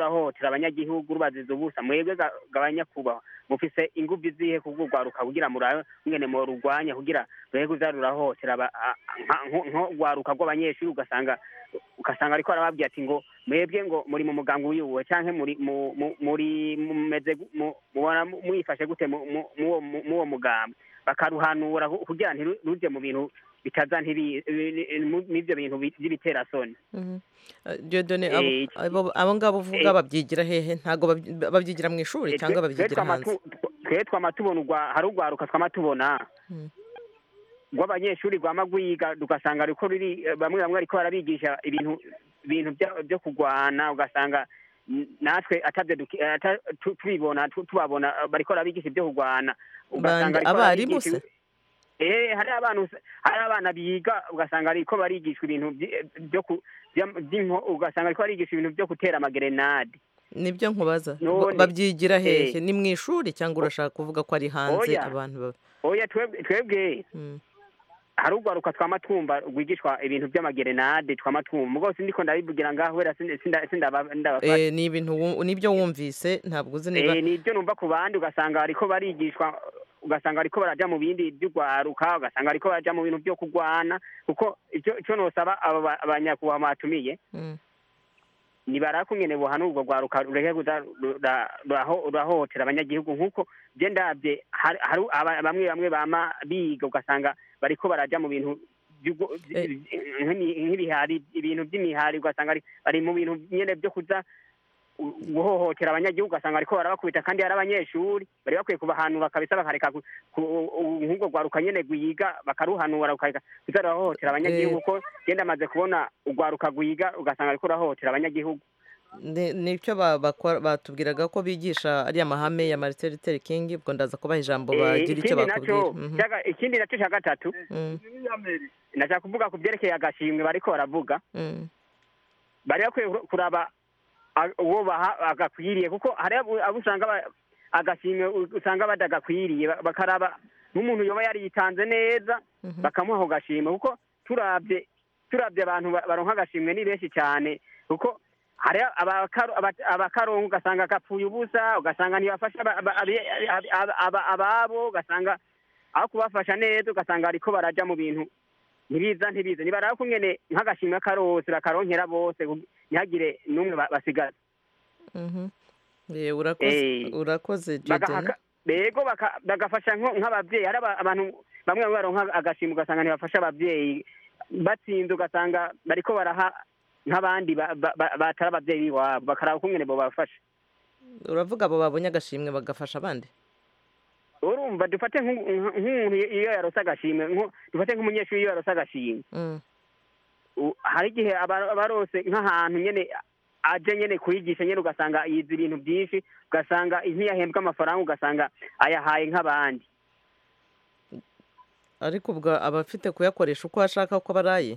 hotera abanyagihugu rubaziza ubusa mwebwe gabanyakubahwa mufise ingufu izihe kubwo rwaruka kugira mwene mu rurwanya kugira rureke kuza rurahotera nko rwaruka rw'abanyeshuri ugasanga ugasanga ariko arababwira ati ngo mwebwe ngo muri mu muganga wiyuwe cyangwa muri muri mumeze mubona mwifashe gute muwo mugambi bakaruhanura kugira ntiruze mu bintu bitaza n'ibyo bintu by'ibiterasoni
dodone abo ngabo uvuga babyigira hehe ntabwo babyigira mu ishuri cyangwa babyigira hanze
twe twama tubona hari urwaruka twama tubona rw'abanyeshuri rwama rwiga ugasanga ariko ruri bamwe bamwe ariko barabigisha ibintu ibintu byo kurwana ugasanga natwe tubibona tubabona bariko barabigisha ibyo kurwana
ugasanga abarimu se
hari abana hari abana biga ugasanga ariko barigishwa ibintu byo ugasanga ariko barigishwa ibintu byo gutera amagerenade
nibyo nkubaza babyigira hehe ni mu ishuri cyangwa urashaka kuvuga ko ari hanze abantu
oya twebwe hari urwaruka twama twumva rwigishwa ibintu by'amagerenade twama twumva rwose ndiko ndabivugira ngaho wera
sindabafata ni ibintu nibyo wumvise ntabwo uzi niba
ni ibyo numva ku bandi ugasanga ariko barigishwa ugasanga ariko barajya mu bindi by'urwaruka ugasanga ariko barajya mu bintu byo kurwana kuko icyo nosaba abanyakubahwa batumiye nibarakumwe nebo hano ubwo rwaruka rureke rurahotera abanyagihugu nk'uko bye ndabye hari bamwe bamwe bama biga ugasanga bariko barajya mu bintu nk'ibihari ibintu by'imihari ugasanga bari mu bintu nyine byo kuza guhohotera abanyagihugu ugasanga ariko barabakubita kandi hari abanyeshuri bari bakwiye kubahanura kabisa bakareka nk'ubwo rwaruka nyine rwiga bakaruhanura ukareka kuza rurahohotera abanyagihugu kuko genda amaze kubona urwaruka rwiga ugasanga ariko rurahohotera abanyagihugu
nicyo batubwiraga ko bigisha ariya mahame ya mariteri teri ubwo ndaza kubaha ijambo bagira icyo bakubwira
ikindi nacyo cya gatatu ndashaka kuvuga ku byerekeye agashimwe bariko baravuga bari bakwiye kuraba uwo agakwiriye kuko hari abo usanga agashimwe usanga badagakwiriye bakaraba n'umuntu yoba yaritanze neza bakamuha ako gashimwe kuko turabye turabye abantu baronka agashimwe ni benshi cyane kuko hari abakaronka ugasanga agapfuye ubusa ugasanga ntibafasha ababo ugasanga aho kubafasha neza ugasanga ariko barajya mu bintu ntibiza ntibiza nibaraba ko nyine nk'agashimwe karose bakaronkera bose ntihagire n'umwe basigaza
urakoze
bego bagafasha nk'ababyeyi hari abantu bamwe baronka agashimwe ugasanga ntibafasha ababyeyi batsinze ugasanga bariko baraha nk'abandi batari ababyeyi b'iwabo bakaraba ko nyine babafasha
uravuga abo babonye agashimwe bagafasha abandi
urumva dufate nk'umuntu iyo yarose agashimwe dufate nk'umunyeshuri iyo yarose agashimwe hari igihe abarose nk'ahantu nyine aje nyine kuyigisha nyine ugasanga yize ibintu byinshi ugasanga ntiyahembwe amafaranga ugasanga ayahaye nk'abandi
ariko ubwo aba afite kuyakoresha uko ashaka ko baraye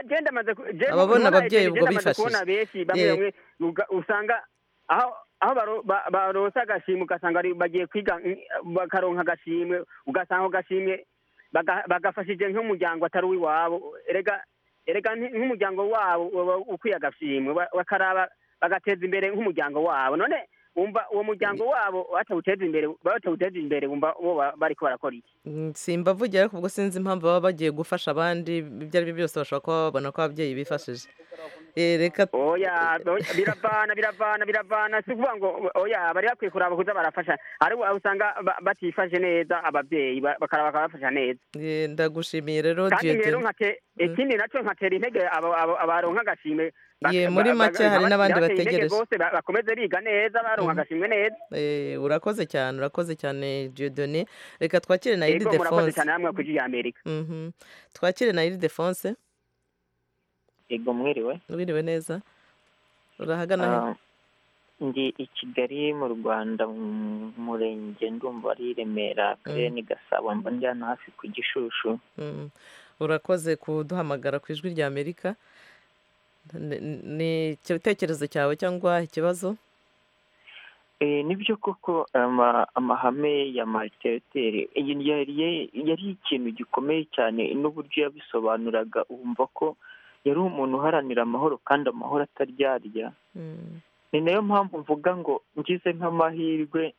genda amaze
ababona ababyeyi ubwo
bifashije bamwe bamwe usanga aho aho baronsa agashimwe ugasanga bagiye kwiga bakaronka agashimwe ugasanga agashimwe bagafashije nk'umuryango atari uw'iwabo erega nk'umuryango wabo ukwiye agashimwe bakaraba bagateza imbere nk'umuryango wabo none wumva uwo muryango wabo batawuteza imbere batawuteza imbere wumva bo bari barakora iki
simbavugira ariko ubwo sinzi impamvu baba bagiye gufasha abandi ibyo ari byo byose bashobora kuba babona ko ababyeyi bifashije
reka oya biravana biravana biravana si ukuvuga ngo oya bari bakwiye kuraba kuza barafasha ariko usanga batifashe neza ababyeyi bakaraba bakabafasha neza
ndagushimiye rero
kandi rero ikindi nacyo nkatera intege abaronka agashimwe
muri make hari n'abandi bategereje
bose bakomeze biga neza baronka agashimwe neza
urakoze cyane urakoze cyane jodone reka twakire na iri defonse murakoze
cyane namwe kuri amerika
twakire na iri defonse
ego mwiriwe
mwiriwe neza urahagana he
ndi i kigali mu rwanda mu murenge ndumva ari i remera akarere ni gasabo mba njyana hafi ku gishushu
urakoze kuduhamagara ku ijwi rya amerika Ni- ni- ni igitekerezo cyawe cyangwa ikibazo
Eh, nibyo koko ama- amahame ya maliteriteri iyi yari yari ikintu gikomeye cyane n'uburyo yabisobanuraga wumva ko yari umuntu uharanira amahoro kandi amahoro ataryarya
Mm,
ni nayo mpamvu mvuga ngo ngize nk'amahirwe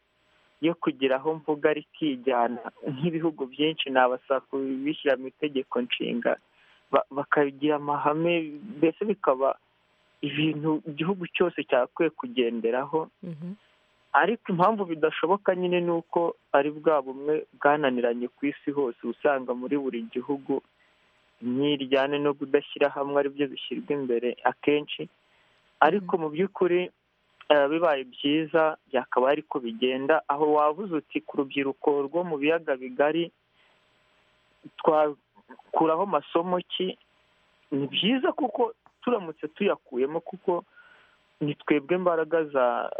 yo kugira aho mvuga rikijyana nk'ibihugu byinshi nabasaba kubishyira mu itegeko nshinga ba- bakagira amahame mbese bikaba ibintu igihugu cyose cyakwiye kugenderaho
mhm.
ariko impamvu bidashoboka nyine ni uko ari bwa bumwe bwananiranye ku isi hose uba usanga muri buri gihugu imyiryane no kudashyira hamwe aribyo bishyirwa imbere akenshi ariko mu by'ukuri eh, bibaye byiza byakaba ari ko bigenda aho wabuze uti ku rubyiruko rwo mu biyaga bigari twakuraho masomo ki ni byiza kuko turamutse tuyakuyemo kuko ni twebwe mbaraga za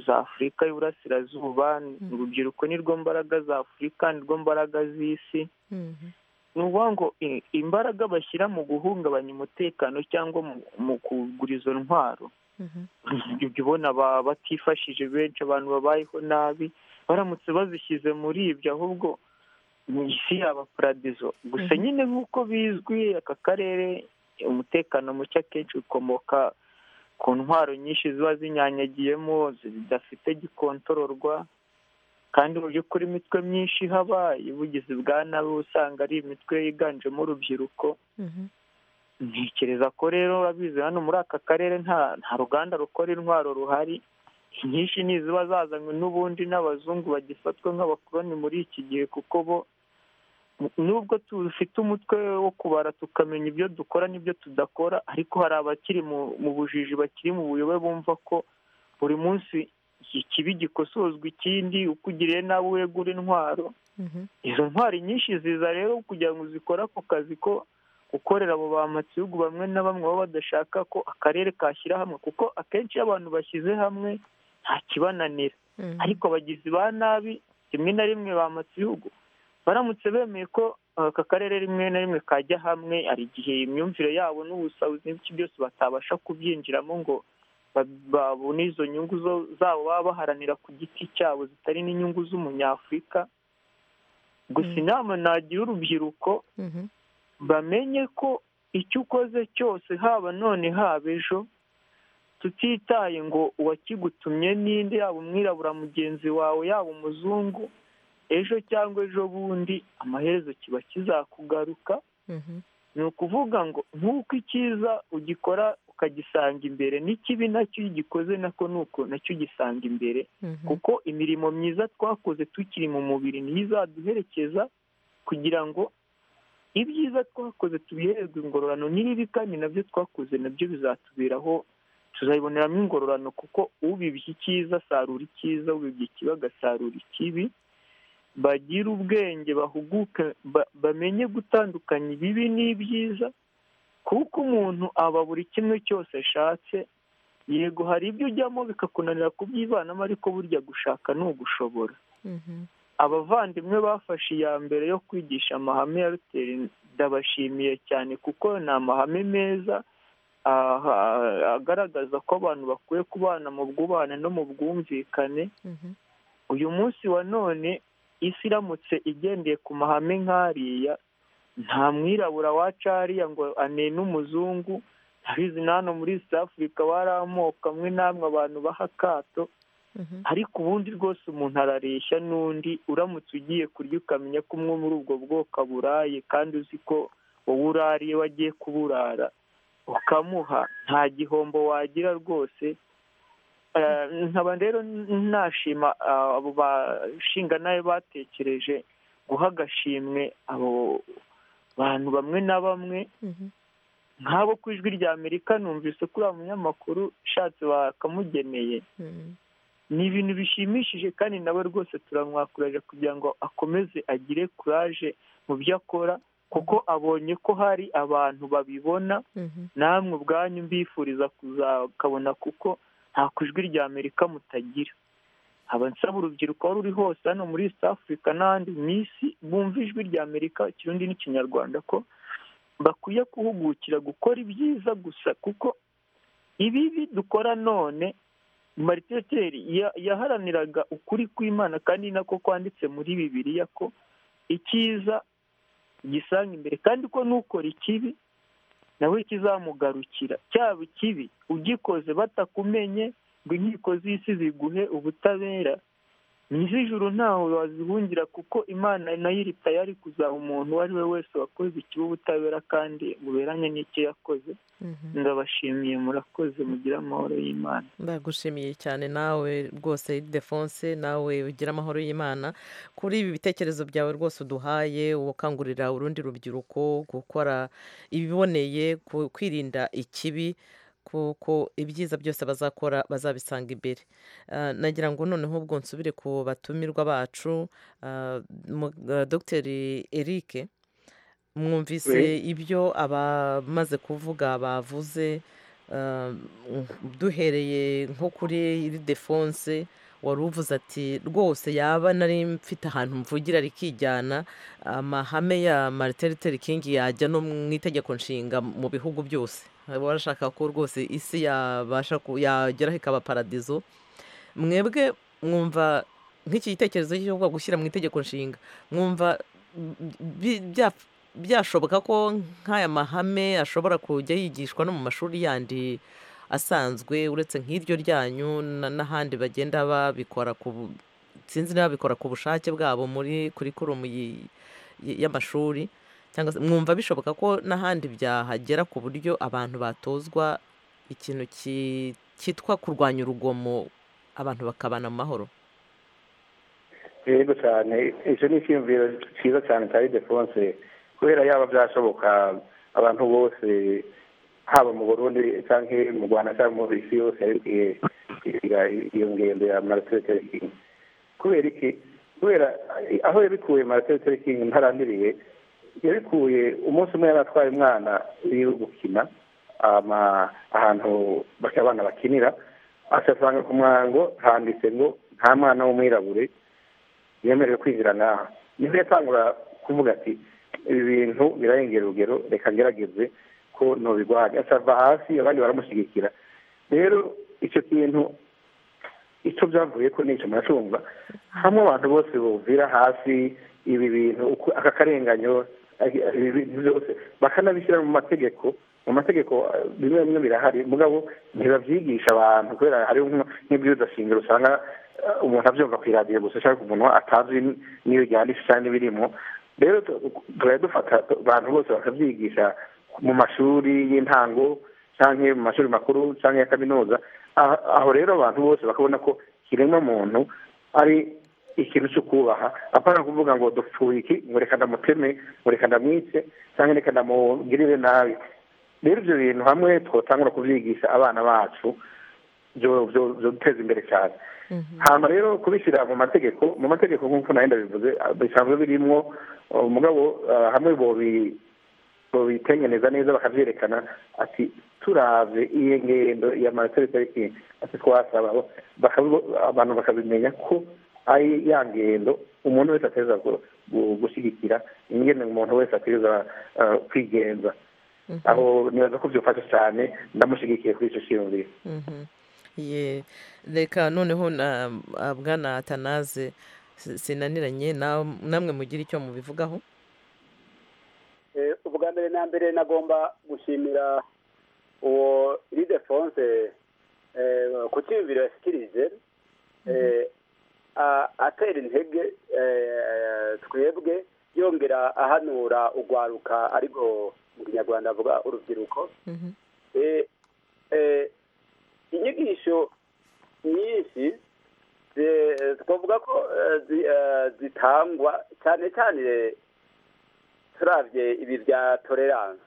za afurika y'uburasirazuba urubyiruko ni rwo mbaraga za afurika ni rwo mbaraga z'isi
Mhm.
ni ukuvuga ngo i- imbaraga bashyira mu guhungabanya umutekano cyangwa mu- mu kugura izo ntwaro
Mhm.
jya ubona ba- batifashije benshi abantu babayeho nabi baramutse bazishyize muri ibyo ahubwo mu isi yaba paradizo gusa
Mhm.
nyine nk'uko bizwi aka karere umutekano muke akenshi ukomoka ku ntwaro nyinshi ziba zinyanyagiyemo zidafite gikontororwa kandi mu by'ukuri imitwe myinshi ihaba ubugizi bwa nabi uba usanga ari imitwe yiganjemo urubyiruko
Mhm.
ntekereza ko rero urabizi hano muri aka karere nta nta ruganda rukora intwaro ruhari inyinshi ni iziba zazanywe n'ubundi n'abazungu bagifatwa nk'abakoloni muri iki gihe kuko bo nubwo dufite umutwe wo kubara tukamenya ibyo dukora n'ibyo tudakora ariko hari abakiri mu- mu bujiji bakiri mu buyobe bumva ko buri munsi ikibi gikosozwa ikindi uko ugiriye nabi wegura intwaro
Mhm.
izo ntwari nyinshi ziza rero kugira ngo zikore ako kazi ko gukorera abo bamatsigugu bamwe na bamwe baba badashaka ko akarere kashyira hamwe kuko akenshi iyo abantu bashyize hamwe nta kibananira
Mhm.
ariko abagizi ba nabi rimwe na rimwe bamatsigugu baramutse bemeye ko uh, aka karere rimwe na rimwe kajya hamwe hari igihe imyumvire yabo n'ubusabuzi n'ibiki byose batabasha kubyinjiramo ngo ba- babone izo nyungu zo- zabo baba baharanira ku giti cyabo zitari n'inyungu z'umunyafurika gusa
Mm.
inama nagira urubyiruko
Mhm.
bamenye ko icyo ukoze cyose haba none haba ejo tutitaye ngo uwakigutumye ninde yaba umwirabura mugenzi wawe yaba umuzungu ejo cyangwa ejo bundi amaherezo kiba kizakugaruka
Mhm.
ni ukuvuga ngo nk'uko icyiza ugikora ukagisanga imbere n'ikibi nacyo iyo ugikoze nako nuko nacyo ugisanga imbere
Mhm.
kuko imirimo myiza twakoze tukiri mu mubiri niyo izaduherekeza kugira ngo ibyiza twakoze tubihererwe ingororano n'ibibi kandi nabyo twakoze nabyo bizatuberaho tuzabiboneramo ingororano kuko ubibye icyiza asarura icyiza ubibye ikibi agasarura ikibi bagire ubwenge bahuguke ba- bamenye gutandukanya ibibi n'ibyiza kuko umuntu aba buri kimwe cyose ashatse yego hari ibyo ujyamo bikakunanira kubyivanamo ariko burya gushaka ni ugushobora
Mhm.
abavandimwe bafashe iya mbere yo kwigisha amahame ya ruteri ndabashimiye cyane kuko ni amahame meza aha, agaragaza ko abantu bakwiye kubana mu bwubana no mu bwumvikane
Mhm.
uyu munsi wa none isi iramutse igendeye ku mahame nk'ariya nta mwirabura waca hariya ngo anene umuzungu ndabizi na hano muri east africa bari amoko amwe n'amwe abantu baha akato
Mhm.
ariko ubundi rwose umuntu arareshya n'undi uramutse ugiye kurya ukamenya ko umwe muri ubwo bwoko aburaye kandi uzi ko wowe urariye wagiye kuburara ukamuha nta gihombo wagira rwose Eh, nkaba rero nashima ah, abo bashinga nawe batekereje guha agashimwe abo bantu bamwe na bamwe
Mhm.
nk'abo ku ijwi rya amerika numvise kuri uriya munyamakuru ushatse bakamugeneye
Mhm.
ni ibintu bishimishije kandi nawe rwose turamwakuraje kugira ngo akomeze agire kuraje mu byo akora kuko abonye ko hari abantu babibona
Mhm.
namwe ubwanyu mbifuriza kuzakabona kuko nta ku ijwi rya amerika mutagira aba nsaba urubyiruko aho ruri hose hano muri east africa n'ahandi mu isi bumva ijwi rya amerika ikirundi n'ikinyarwanda ko bakwiye guhugukira gukora ibyiza gusa kuko ibibi dukora none mariteteri yaharaniraga ukuri kw'imana kandi ni nako kwanditse muri bibiriya ko icyiza gisanga imbere kandi ko n'ukora ikibi nawe kizamugarukira cyaba ikibi ugikoze batakumenye ngo inkiko z'isi ziguhe ubutabera mu iz'ijuru ntawe wazihungira kuko imana nayo iri tayari kuzaha umuntu uwo ari we wese wakoze ikibi ubutabera kandi buberanye n'icyo yakoze ndabashimiye murakoze mugire amahoro y'imana
ndagushimiye cyane nawe rwose defonse nawe ugira amahoro y'imana kuri ibi bitekerezo byawe rwose uduhaye ukangurira urundi rubyiruko gukora ibiboneye ku- kwirinda ikibi kuko ibyiza byose bazakora bazabisanga imbere Ah, nagira ngo noneho ubwo nsubire ku batumirwa bacu ah, mu- ah, dogiteri erike mwumvise ibyo abamaze kuvuga bavuze um, duhereye nko kuri iri defonse wari uvuze ati rwose yaba nari mfite ahantu mvugira rikijyana amahame ya mariteriteri kingi yajya no mu itegeko nshinga mu bihugu byose barashaka ko rwose isi yabasha ku- yageraho ikaba paradizo mwebwe mwumva nk'iki gitekerezo cyo gushyira mu itegeko nshinga mwumva bi- bya- byashoboka ko nk'aya mahame ashobora kujya yigishwa no mu mashuri yandi asanzwe uretse nk'iryo ryanyu na- n'ahandi bagenda babikora ku bu- sinzi niba babikora ku bushake bwabo muri kurikurumu yi- yi- y'amashuri cyangwa se mwumva bishoboka ko n'ahandi byahagera ku buryo abantu batozwa ikintu ki- cyitwa kurwanya urugomo abantu bakabana mu mahoro
yego cyane icyo ni icyiyumviro cyiza cyane cya idefonse kubera yaba byashoboka abantu bose haba mu burundi cyangwa mu rwanda cyangwa mu isi yose yabibwiye iyo ngendo ya mariteriteri kingi kubera iki kubera aho yabikuye mariteriteri kingi ntarambiriye yabikuye umunsi umwe yari atwaye umwana yo gukina ama- ahantu bake abana bakinira asasanga ku mwango handitse ngo nta mwana w'umwirabure yemerewe kwinjira n'aha niho yatangura kuvuga ati ibi bintu birarengera urugero reka ngerageze ko nubigwanya asava hasi abandi baramushyigikira rero icyo kintu icyo byavuye ko n'icyo muracumva hamwe abantu bose buvira hasi ibi bintu uko- aka karenganyo ari- ibi bintu byose bakanabishyira mu mategeko mu mategeko eh, bimwe bimwe birahari mugabo ntibabyigisha abantu kubera hariho nk- nk'ibyudashingira usanga eh, umuntu abyumva ku iradiyo gusa cyangwa umuntu atazi n'iyo ryanditse cyangwa n'ibirimo rero tu- tuba dufata abantu bose bakabyigisha mu mashuri y'intango cyangwa mu mashuri makuru cyangwa ya kaminuza Ah- aho rero abantu bose bakabona ko kiremwa muntu ari ikintu cyo kubaha apana kuvuga ngo dupfuye iki ngo reka ndamuteme ngo reka ndamwice cyangwa reka ndamugirire nabi rero ibyo bintu hamwe twatangura kubyigisha abana bacu byo- byo- byo guteza imbere cyane hano rero kubishyira mu mategeko mu mategeko nk'uko nayo ndabivuze ah, bisanzwe birimwo ah, umugabo ah, hamwe bobi bitengeneza neza bakabyerekana ati turave iyi ngendo ya mariteriteri ati twasaba bakabi- abantu bakabimenya ko ari ya ngendo umuntu wese ateza gushyigikira ingendo umuntu wese ateza eh, kwigenza aho nibaza ko byufasha cyane ndamushyigikiye kuri icyo cyiyumviro
Mhm. Ye reka noneho na ah, bwana atanaze si- sinaniranye na- namwe mugire icyo mubivugaho
Eh, ubwa mbere na mbere nagomba gushimira uwo ridefonse ku cyiyumviro yashyikirije eh, a- atera intege eh, twebwe yongera ahanura urwaruka ariko mu kinyarwanda avuga urubyiruko Eh, eh, inyigisho nyinshi zi- twavuga ko eh, zi- eh, zitangwa cyane cyane turabye ibi bya tolerance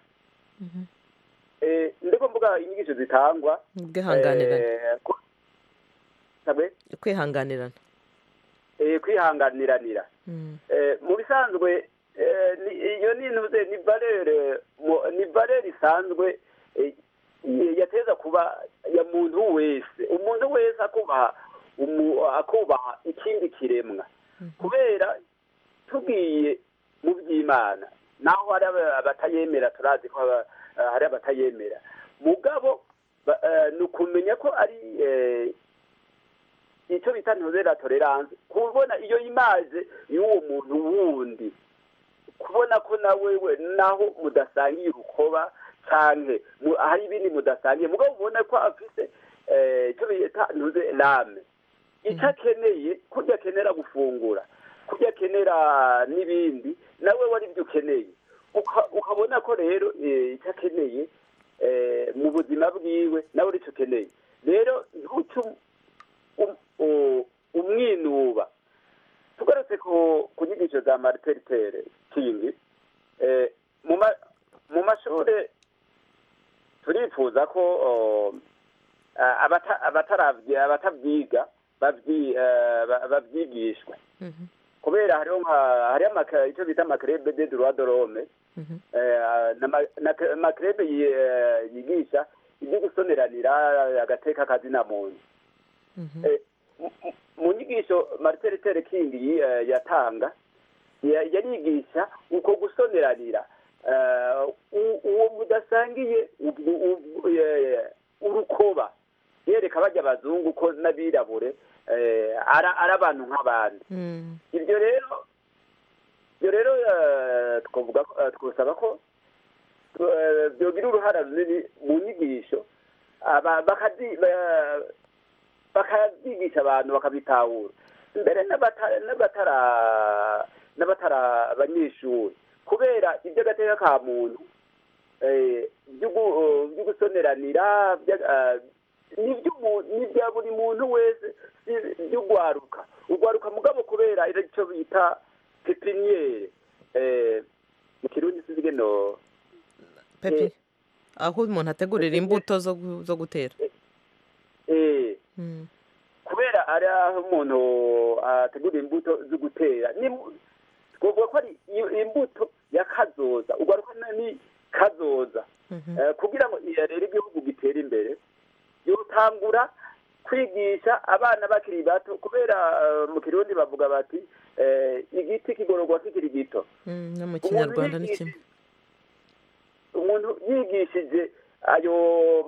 Eh, ndiko mvuga inyigisho zitangwa
Ubwihanganirane.
eh, ko- sabe?
kwihanganirana
Eh, kwihanganiranira Eh, mu bisanzwe eh, ni- iyo ni ntuze ni barere mu- ni barere isanzwe eh, ye- yateza kuba ya muntu wese umuntu wese akubaha umu- akubaha ikindi kiremwa kubera tugiye mu by'imana naho hari aba- abatayemera turazi ko haba- eh, hari abatayemera mugabo ba- eh, ni ukumenya ko ari eh, icyo bita ntuzera tolerance kubona iyo imaze y'uwo muntu wundi kubona ko nawe we naho mudasangiye urukoba cyane hari ibindi mudasangiye mugabo ubona ko afite eh, icyo bita ntuze rame icyo akeneye kurya akenera gufungura kurya akenera n'ibindi nawe wari ibyo ukeneye Uka- ukabona ko rero eh, icyo akeneye eh, mu buzima bwiwe nawe icyo ukeneye rero ntucyo umwinuba tugarutse ku ku nyigisho za mariteriteri kingi eh, mu ma- mu mashuri turifuza ko oh, ah, abata- abataravye- abatavyiga babyi- eh, ba- bavyigishwe
Mhm.
kubera hariho nka- hariho amaka- icyo bita amakerebe de droit de l'homme
Mhm.
eh, na ma- na ke- amakerebe yi- eh, yigisha ibyo gusoneranira agateka kazina muntu
Mhm.
Eh, mu- mu- mu nyigisho marite ritere kingi yi- eh, yatanga ya- yarigisha uko gusoneranira Eh, u- uwo mudasangiye ubwo- ubwo- eh, urukoba yereka bajya abazungu ko n'abirabure eh, ara- ari abantu nk'abandi
Mm.
ibyo rero ibyo rero eh, twavuga ko- eh, twosaba ko eh, byogira uruhara runini mu nyigisho aba- bakazi- ba- bakazigisha abantu bakabitahura mbere n'abata- n'abatara n'abatara abanyeshuri kubera iby'agateka ka muntu eh, by'ugu- eh, by'ugusoneranira bya- eh, n'iby'umu- n'ibya buri muntu wese si- by'ugwaruka ugwaruka mugabo kubera icyo bita pepiniyeri eh, mu kirundi sinzi ngeno
pepi
Eh,
aho umuntu ategurira imbuto zo gu- zo gutera
eh,
Mm.
kubera ari aho umuntu ategura imbuto zo gutera ni mu- twavuga ko ari i- imbuto ya kazoza ugaruka na- ni kazoza
Mhm.
Eh, kugira ngo iya rero igihugu gitere imbere yotangura kwigisha abana bakiri bato kubera eh, mu kirundi bavuga bati eh, igiti kigororwa kikiri gito
Mm, no mu
Umuntu
kinyarwanda ni kimwe
yigishije- umuntu yigishije ayo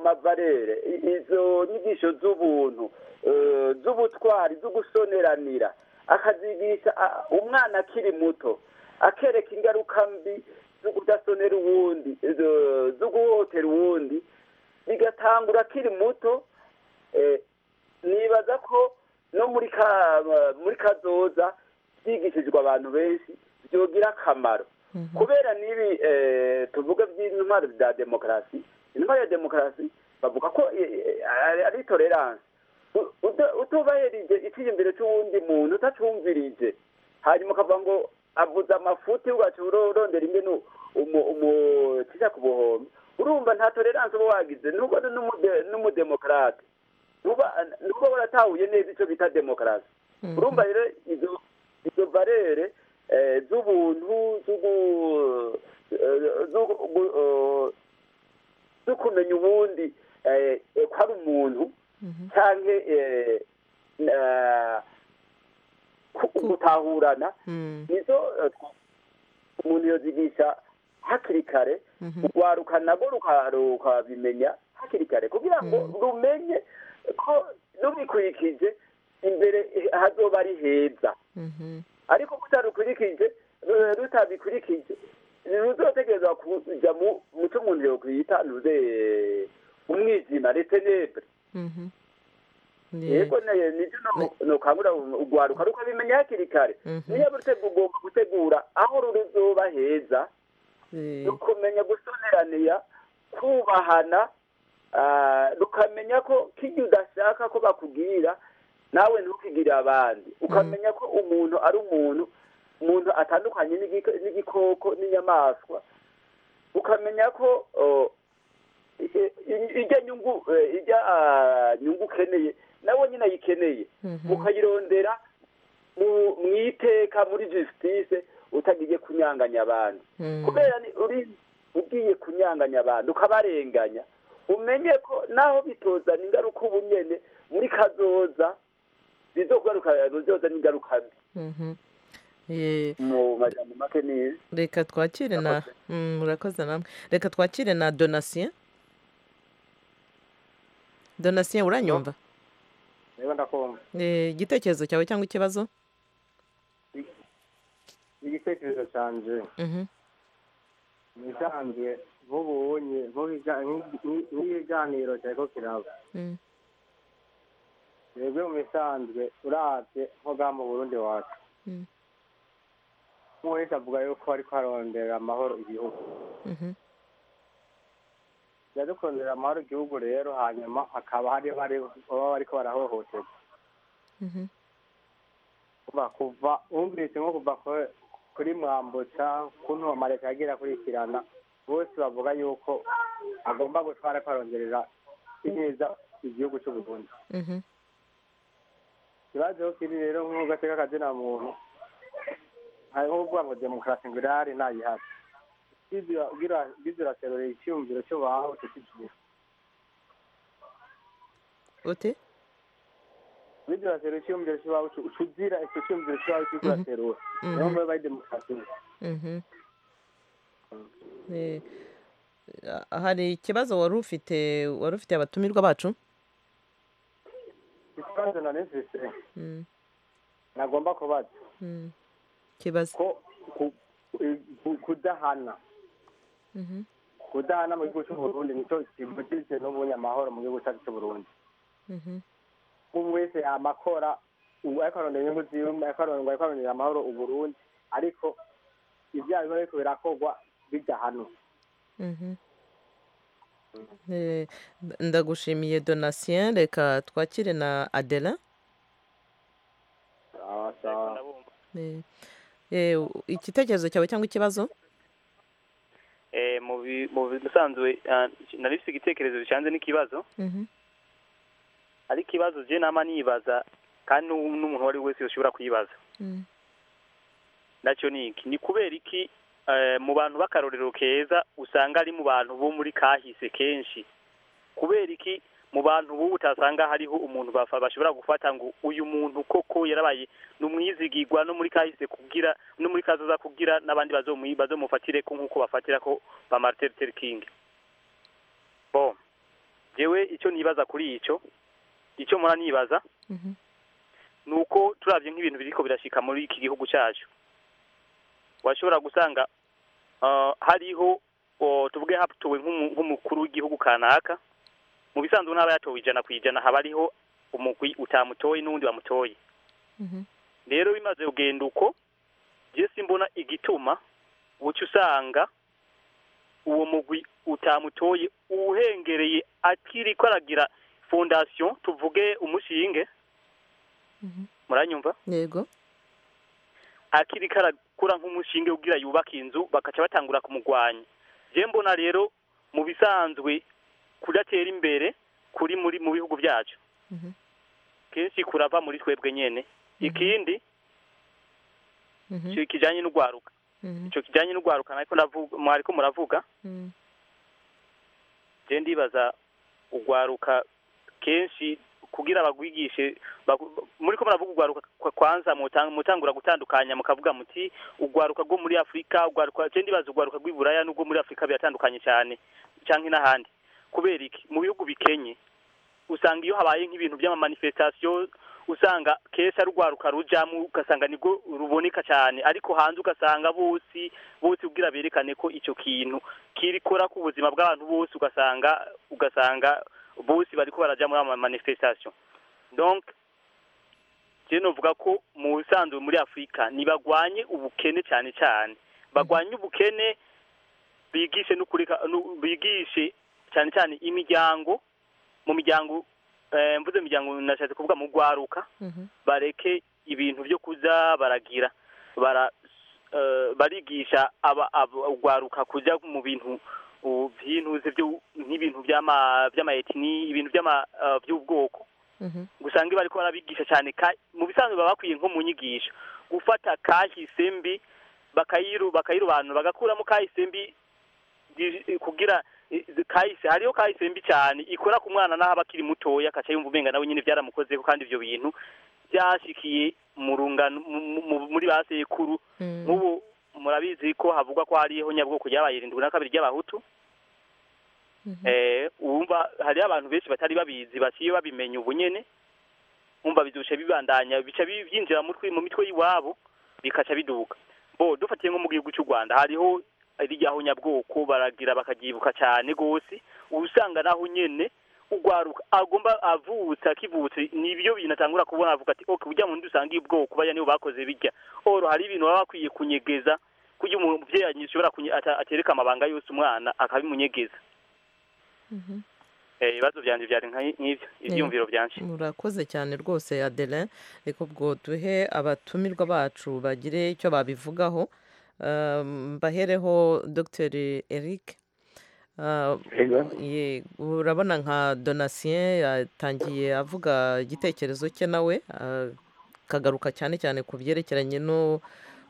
mavarere i- izo nyigisho z'ubuntu eh, z'ubutwari zo gusoneranira akazigisha a- umwana akiri muto akereka ingaruka mbi zo kudasonera uwundi zo- zo guhotera uwundi bigatangura akiri muto eh, nibaza ko no muri ka muri kazoza byigishijwe abantu benshi byogira akamaro kubera n'ibi eh, tuvuga by'intwaro za demokarasi intwaro ya demokarasi bavuga ko eh, eh, ari- ari tolerance U- uta- utubahirije icyiyumviro cy'uwundi muntu utacumvirije hanyuma ukavuga ngo avuze amafuti ugaca uro- urondera ingene umukiza ku buhombo urumva nta tolerance uba wagize nubwo ari n'umude- n'umudemokarate ntuba ntuba waratahuye neza icyo bita demokarasi urumva rero izo izo barere eh, z'ubuntu z'ugu- eh, z'ugu- eh, zo kumenya ubundi eh, eh, ko ari umuntu cyangwa eh, na- ku- gutahurana
Mm.
nizo eh, umuntu yozigisha hakiri kare
Mhm.
urwaruka nabwo ruka- rukabimenya hakiri kare kugira ngo rumenye ko rubikurikije imbere eh, hazoba ari heza
Mhm.
ariko rutarukurikije eh, rutabikurikije ruzotegerezwa kujya mu muco umuntu yokwita ntuze umwijima retenebre
Mhm. Ni-
yego ne- nibyo no- nokangura urwaruka rukabimenya hakiri kare
Mhm.
niyo rutega ugomba gutegura aho ruzoba heza
eh,
rukumenya gusoneraniya kubahana ah, rukamenya ko kijya udashaka ko bakubwira nawe ntukigire abandi ukamenya ko umuntu ari umuntu umuntu atandukanye n'igiko- n'igikoko n'inyamaswa ukamenya ko oh, i- i- ijya nyungu eh, ijya ah, nyungu ukeneye nawe nyine ayikeneye
Mhm.
ukayirondera mu- mu iteka muri justice utagiye kunyanganya abandi
Mm.
kubera ni uri ugiye kunyanganya abantu ukabarenganya umenye ko naho bitozana ingaruka ubu nyene muri kazoza bizogaruka bizoza n'ingaruka mbi
Mhm. Eh,
mu majambo make ni
reka twakire na Mm, murakoze namwe reka twakire na donatien donatien uranyumva
niba ndakumva
Eh, igitekerezo cyawe cyangwa ikibazo
igitekerezo cyanjye
Mhm.
ni isanzwe nk'ubunye nk'ibiganiro cyari ko kiraba
Mm.
twebwe mu bisanzwe urabye nko bwa mu burundi wacu
Mm.
nk'uwese avuga yuko ariko harondera amahoro igihugu
Mhm.
yadukorera amahoro igihugu rero hanyuma hakaba hari bari baba bariko barahohoterwa
Mhm.
kuva kuva wumvise nko kuva ku- kuri mwambutsa kuntu amareka yagira akurikirana bose bavuga yuko agomba gutwara kwarongerera ineza igihugu cy'u Burundi
Mhm.
ikibazo kiri rero nk'ugateka akazina muntu hari nko kuvuga ngo demokarasi ngo irahari ntayihari biziraterorera icyiyumviro cy'ubaho tukigira
ute
biziraterorera icyiyumviro cy'ubaho tuzira icyo cyiyumviro cy'ubaho cy'uko uraterura niyo mpamvu bari demokarasi
Mhm. Eh, a- hari ikibazo wari ufite wari ufite abatumirwa bacu
ikibazo nari mfise
Mm,
nagomba kubaza
mm. kibazo
ko ku- ku- ku- kudahana
Mhm.
kudahana mu gihugu cy'uburundi nicyo kimugirije n'ubunye amahoro mu gihugu cyacu cy'uburundi
Mhm.
umuntu wese yama akora ubu ariko arondera inyungu ziwe ariko arondera ariko arondera amahoro uburundi ariko ibyaha biba biriko birakorwa bidahanwa
Mhm. Eh, nda- ndagushimiye donatien reka twakire na adela Eh, eh, u- igitekerezo cyawe cyangwa ikibazo
Eh, mu bi- mu bisanzwe ah, nari mfite igitekerezo bicanze n'ikibazo
Mhm.
ariko ikibazo je nama nibaza kandi n'u- n'umuntu uwo ari we wese yoshobora kuyibaza
Mm.
nacyo ni iki ni kubera iki eh, mu bantu b'akarorero keza usanga ari mu bantu bo muri kahise kenshi kubera iki mu bantu b'ubu utasanga hariho umuntu bafa- bashobora gufata ngo uyu muntu koko yarabaye ni umwizigirwa no muri kahise kugira no muri kazoza kugira n'abandi bazomu- bazomufatire ko nk'uko bafatira ko ba Martin Luther King bon jewe icyo nibaza kuri icyo icyo mpora nibaza
Mhm.
ni uko turabye nk'ibintu biriko birashika muri iki gihugu cyacu washobora gusanga ah, hariho o, tuvuge hatowe nk'umu- nk'umukuru w'igihugu kanaka mu bisanzwe n'aba yatowe ijana ku ijana haba hariho umugwi utamutoye n'uwundi bamutoye
Mhm.
rero bimaze kugenda uko je simbona igituma uca usanga uwo mugwi utamutoye uhengereye akiriko aragira fondation tuvuge umushinge muranyumva
yego
akiri karakura nk'umushinge ugira yubaka inzu bakaca batangura kumugwanya je mbona rero mu bisanzwe kudatera imbere kuri muri mu bihugu byacu
Mhm.
kenshi kurava muri twebwe nyene ikindi
Mhm.
ico kijanye n'ugwaruka
Mhm.
ico kijanye n'ugwaruka nariko ndavuga mwariko muravuga
Mm.
je ndibaza ugwaruka kenshi kugira bagwigishe bagu- muriko muravuga ugwaruka kwa- kwanza mutan- mutangura gutandukanya mukavuga muti ugwaruka rwo muri afurika ugwaruka je ndibaza ugwaruka rw'iburaya n'ubwo muri afurika biratandukanye cyane canke n'ahandi kubera iki mu bihugu bikenye usanga iyo habaye nk'ibintu by'amamanifestation usanga kenshi ari ugwaruka rujamo ugasanga nibwo ruboneka cyane ariko hanze ugasanga bose bose ubwira berekane ko icyo kintu kirikora ku buzima bw'abantu bose ugasanga ugasanga bose bariko baraja muri ama manifestation donc je novuga ko mu bisanzwe muri afurika ntibagwanye ubukene cyane cyane bagwanye ubukene bigishe no kureka no- bigishe cyane cyane imiryango mu miryango eh, mvuze imiryango nashatse kuvuga mu gwaruka
Mhm.
bareke ibintu byo kuza baragira bara eh, barigisha aba- aba- ugwaruka kujya mu bintu uh, by'intuze byo nk'ibintu by'ama by'amaetini ibintu by'ama eh, by'ubwoko
Mhm.
gusanga iyo bariko barabigisha cyane ka- mu bisanzwe baba bakwiye nko mu nyigisho gufata kahise mbi bakayiru bakayirobanura bagakuramo kahise mbi gi- kugira eh, kahise hariyo kahise mbi cyane ikora ku mwana n'aho aba akiri mutoya akaca yumva umenga nawe nyine byaramukozeho kandi ibyo bintu byashikiye mu rungano mu- mu- muri ba sekuru nk'ubu murabizi ko havugwa ko hariho nyabwoko ryabaye irindwi na kabiri ry'abahutu Eh, wumva hariho abantu benshi batari babizi baciye babimenya ubu nyene umva bizusha bibandanya bica bi- byinjira mu twi- mu mitwe y'iwabo bikaca biduka bo dufatiye nko mu gihugu cy'u rwanda hariho rijyaho nyabwoko baragira bakabyibuka cyane rwose usanga naho nyene ugwaruka agomba avutse akivutse nibyo binatangura kubona avuga ati okay ujya mu ndi usanga ubwoko bajya nibo bakoze bijya oro hari ibintu baba bakwiye kunyegeza kugira umubyeyi ashobora kunye- ata- atereka amabanga yose umwana akabimunyegeza Eh, ibibazo byanjye byari nka- nk'ibyo ibyiyumviro byanje
murakoze cyane rwose adere reka ubwo duhe abatumirwa bacu bagire icyo babivugaho Um, mbahereho dr eric Uh,
Ego.
ye- urabona nka donatien yatangiye avuga igitekerezo cye nawe uh, akagaruka cyane cyane ku byerekeranye no,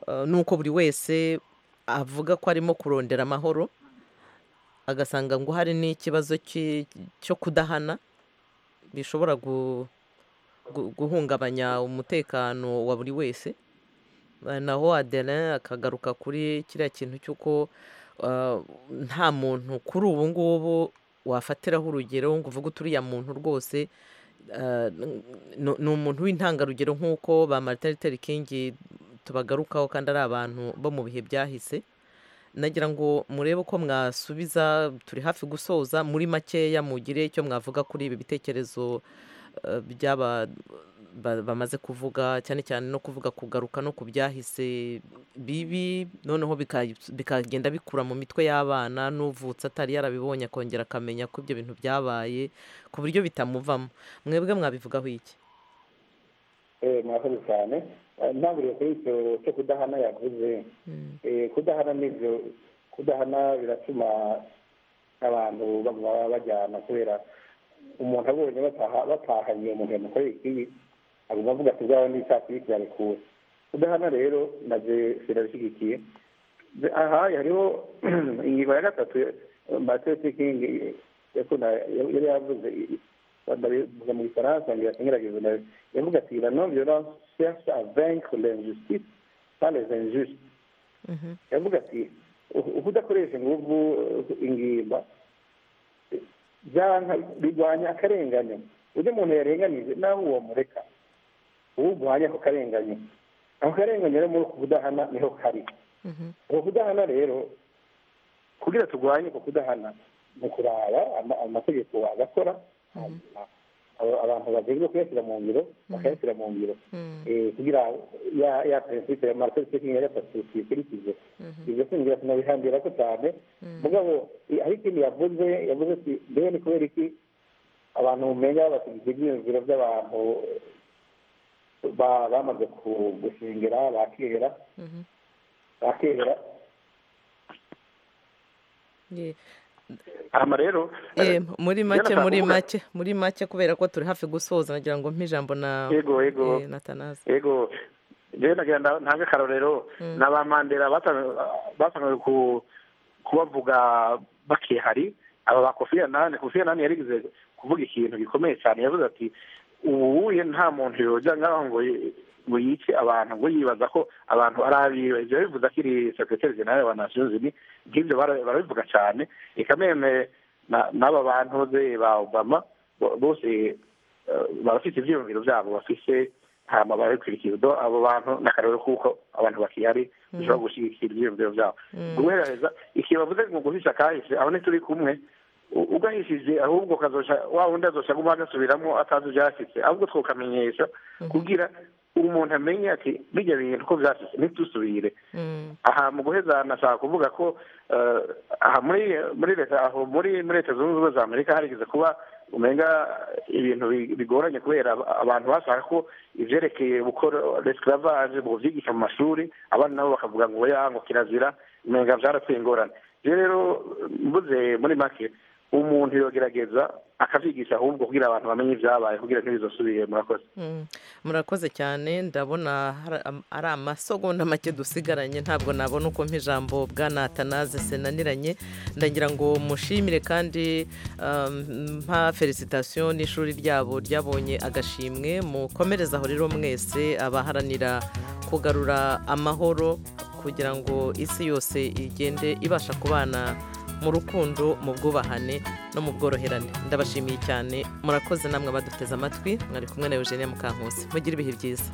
uh, n'uko buri wese avuga ko arimo kurondera amahoro agasanga ngo hari n'ikibazo ki- cyo kudahana bishobora gu- gu- guhungabanya umutekano wa buri wese Eh, naho aderin akagaruka kuri kiriya kintu cy'uko eh, nta muntu kuri ubu ngubu wafatiraho urugero ngo uvuge uti uriya muntu rwose eh, ni- ni umuntu w'intangarugero nk'uko ba martin luther king tubagarukaho kandi ari abantu bo mu bihe byahise nagira ngo murebe uko mwasubiza turi hafi gusoza muri makeya mugire icyo mwavuga kuri ibi bitekerezo eh, by'aba ba- bamaze kuvuga cyane cyane no kuvuga kugaruka no ku byahise bibi noneho bika- bikagenda bikura mu mitwe y'abana n'uvutse atari yarabibonye akongera akamenya ko ibyo bintu byabaye ku buryo bitamuvamo mwebwe mwabivugaho iki
Eh, murakoze cyane Eh, ntangiriye kuri icyo cyo kudahana yavuze Eh, kudahana nibyo kudahana biratuma abantu baguma bajyana kubera umuntu abonye bataha batahanye umuntu yamukoreye ikibi aguma avuga ati bwawe n'icyatsi kirabikura kudahana rero naje sinabishyigikiye Ze- aha hariho ingingo ya gatatu matete kingi yakunda yari yavuze ndabivuga mu gifaransa ngira singerageza nawe yavuga ati la non violence cherche à vaincre l'injustice pas les injustes yavuga ati "Uku- uko udakoresha ingufu eh, ingimba eh, byanka birwanya akarenganyo ujya umuntu yarenganije nawe uwo mureka uwo urwanya ako karenganyo ako karenganyo rero muri uku kudahana niho kari uko kudahana rero kugira turwanye uko kudahana ni ukuraba ama- amategeko bagakora aba- abantu bagezwe kuyashyira mu ngiro bakayashyira mu ngiro Eh, kugira ya ya prinsipe ya marcel seking yari yafatiye tuyikurikize ibyo singira sinabihambira ko cyane mugabo i- hari ikintu yavuze yavuze ati mbega ni kubera iki abantu mumenya basigize ibyiyumviro by'abantu ba- bamaze ku- gushingera ba kera ba kera
Ye-
hama rero
Eh, muri make
Jonathan,
muri
uvuga-
make muri make kubera ko turi hafi gusoza nagira ngo mpe ijambo na
Yego, yego.
eh, na Tanazi.
ego rero nagira ngo ntange akarorero ni abamandera batangiye kubavuga bakihari aba ba kofi anani kofi anani yarigeze kuvuga ikintu gikomeye cyane yavuze ati ubuye nta muntu yojya ngaho ngo yi- ngo yice abantu ngo yibaza ko abantu ari abiwe ibyo bivuze akiri sekreteri generale wa nasiyo zini nk'ibyo bara- barabivuga cyane reka meme na- n'aba bantu ze ba obama bo- bose eh, barafite ibyiyumviro byabo bafite hama barabikurikiza Do abo bantu ni akarere kuko abantu bakihari bishobora gushyigikira ibyiyumviro byabo guhereza ikintu bavuze ngo guhisha akahise aho ntituri kumwe U- ugahishije ahubwo ukazosha wa wundi azosha aguma agasubiramo atazi ibyashyitse ahubwo twakamenyesha kugira umuntu amenye ati bijya bintu ko byashyitse ntitusubire aha mu guheza nashaka kuvuga ko eh, aha muri muri leta aho muri muri leta zunze ubumwe za amerika harigeze kuba umenga ibintu bi- bigoranye kubera ab- abantu bashaka ko ivyerekeye gukora resclavage mu byigisha mu mashuri abana nabo bakavuga ngo ya ngo kirazira umenga byarateye ingorane je rero mbuze muri make umuntu yogerageza akabyigisha ahubwo kugira abantu bamenye ibyabaye kugira ntibizosubire murakoze
murakoze cyane ndabona hari am- ari amasogonda make dusigaranye ntabwo nabona uko ijambo bwana tanaze senaniranye ndagira ngo mushimire kandi um, mpa felicitasiyo n'ishuri ryabo ryabonye agashimwe mukomereze aho rero mwese abaharanira kugarura amahoro kugira ngo isi yose igende ibasha kubana mu rukundo mu bwubahane no mu bworoherane ndabashimiye cyane murakoze namwe abaduteze amatwi mwari kumwe na eugenia mukankusi mugire ibihe byiza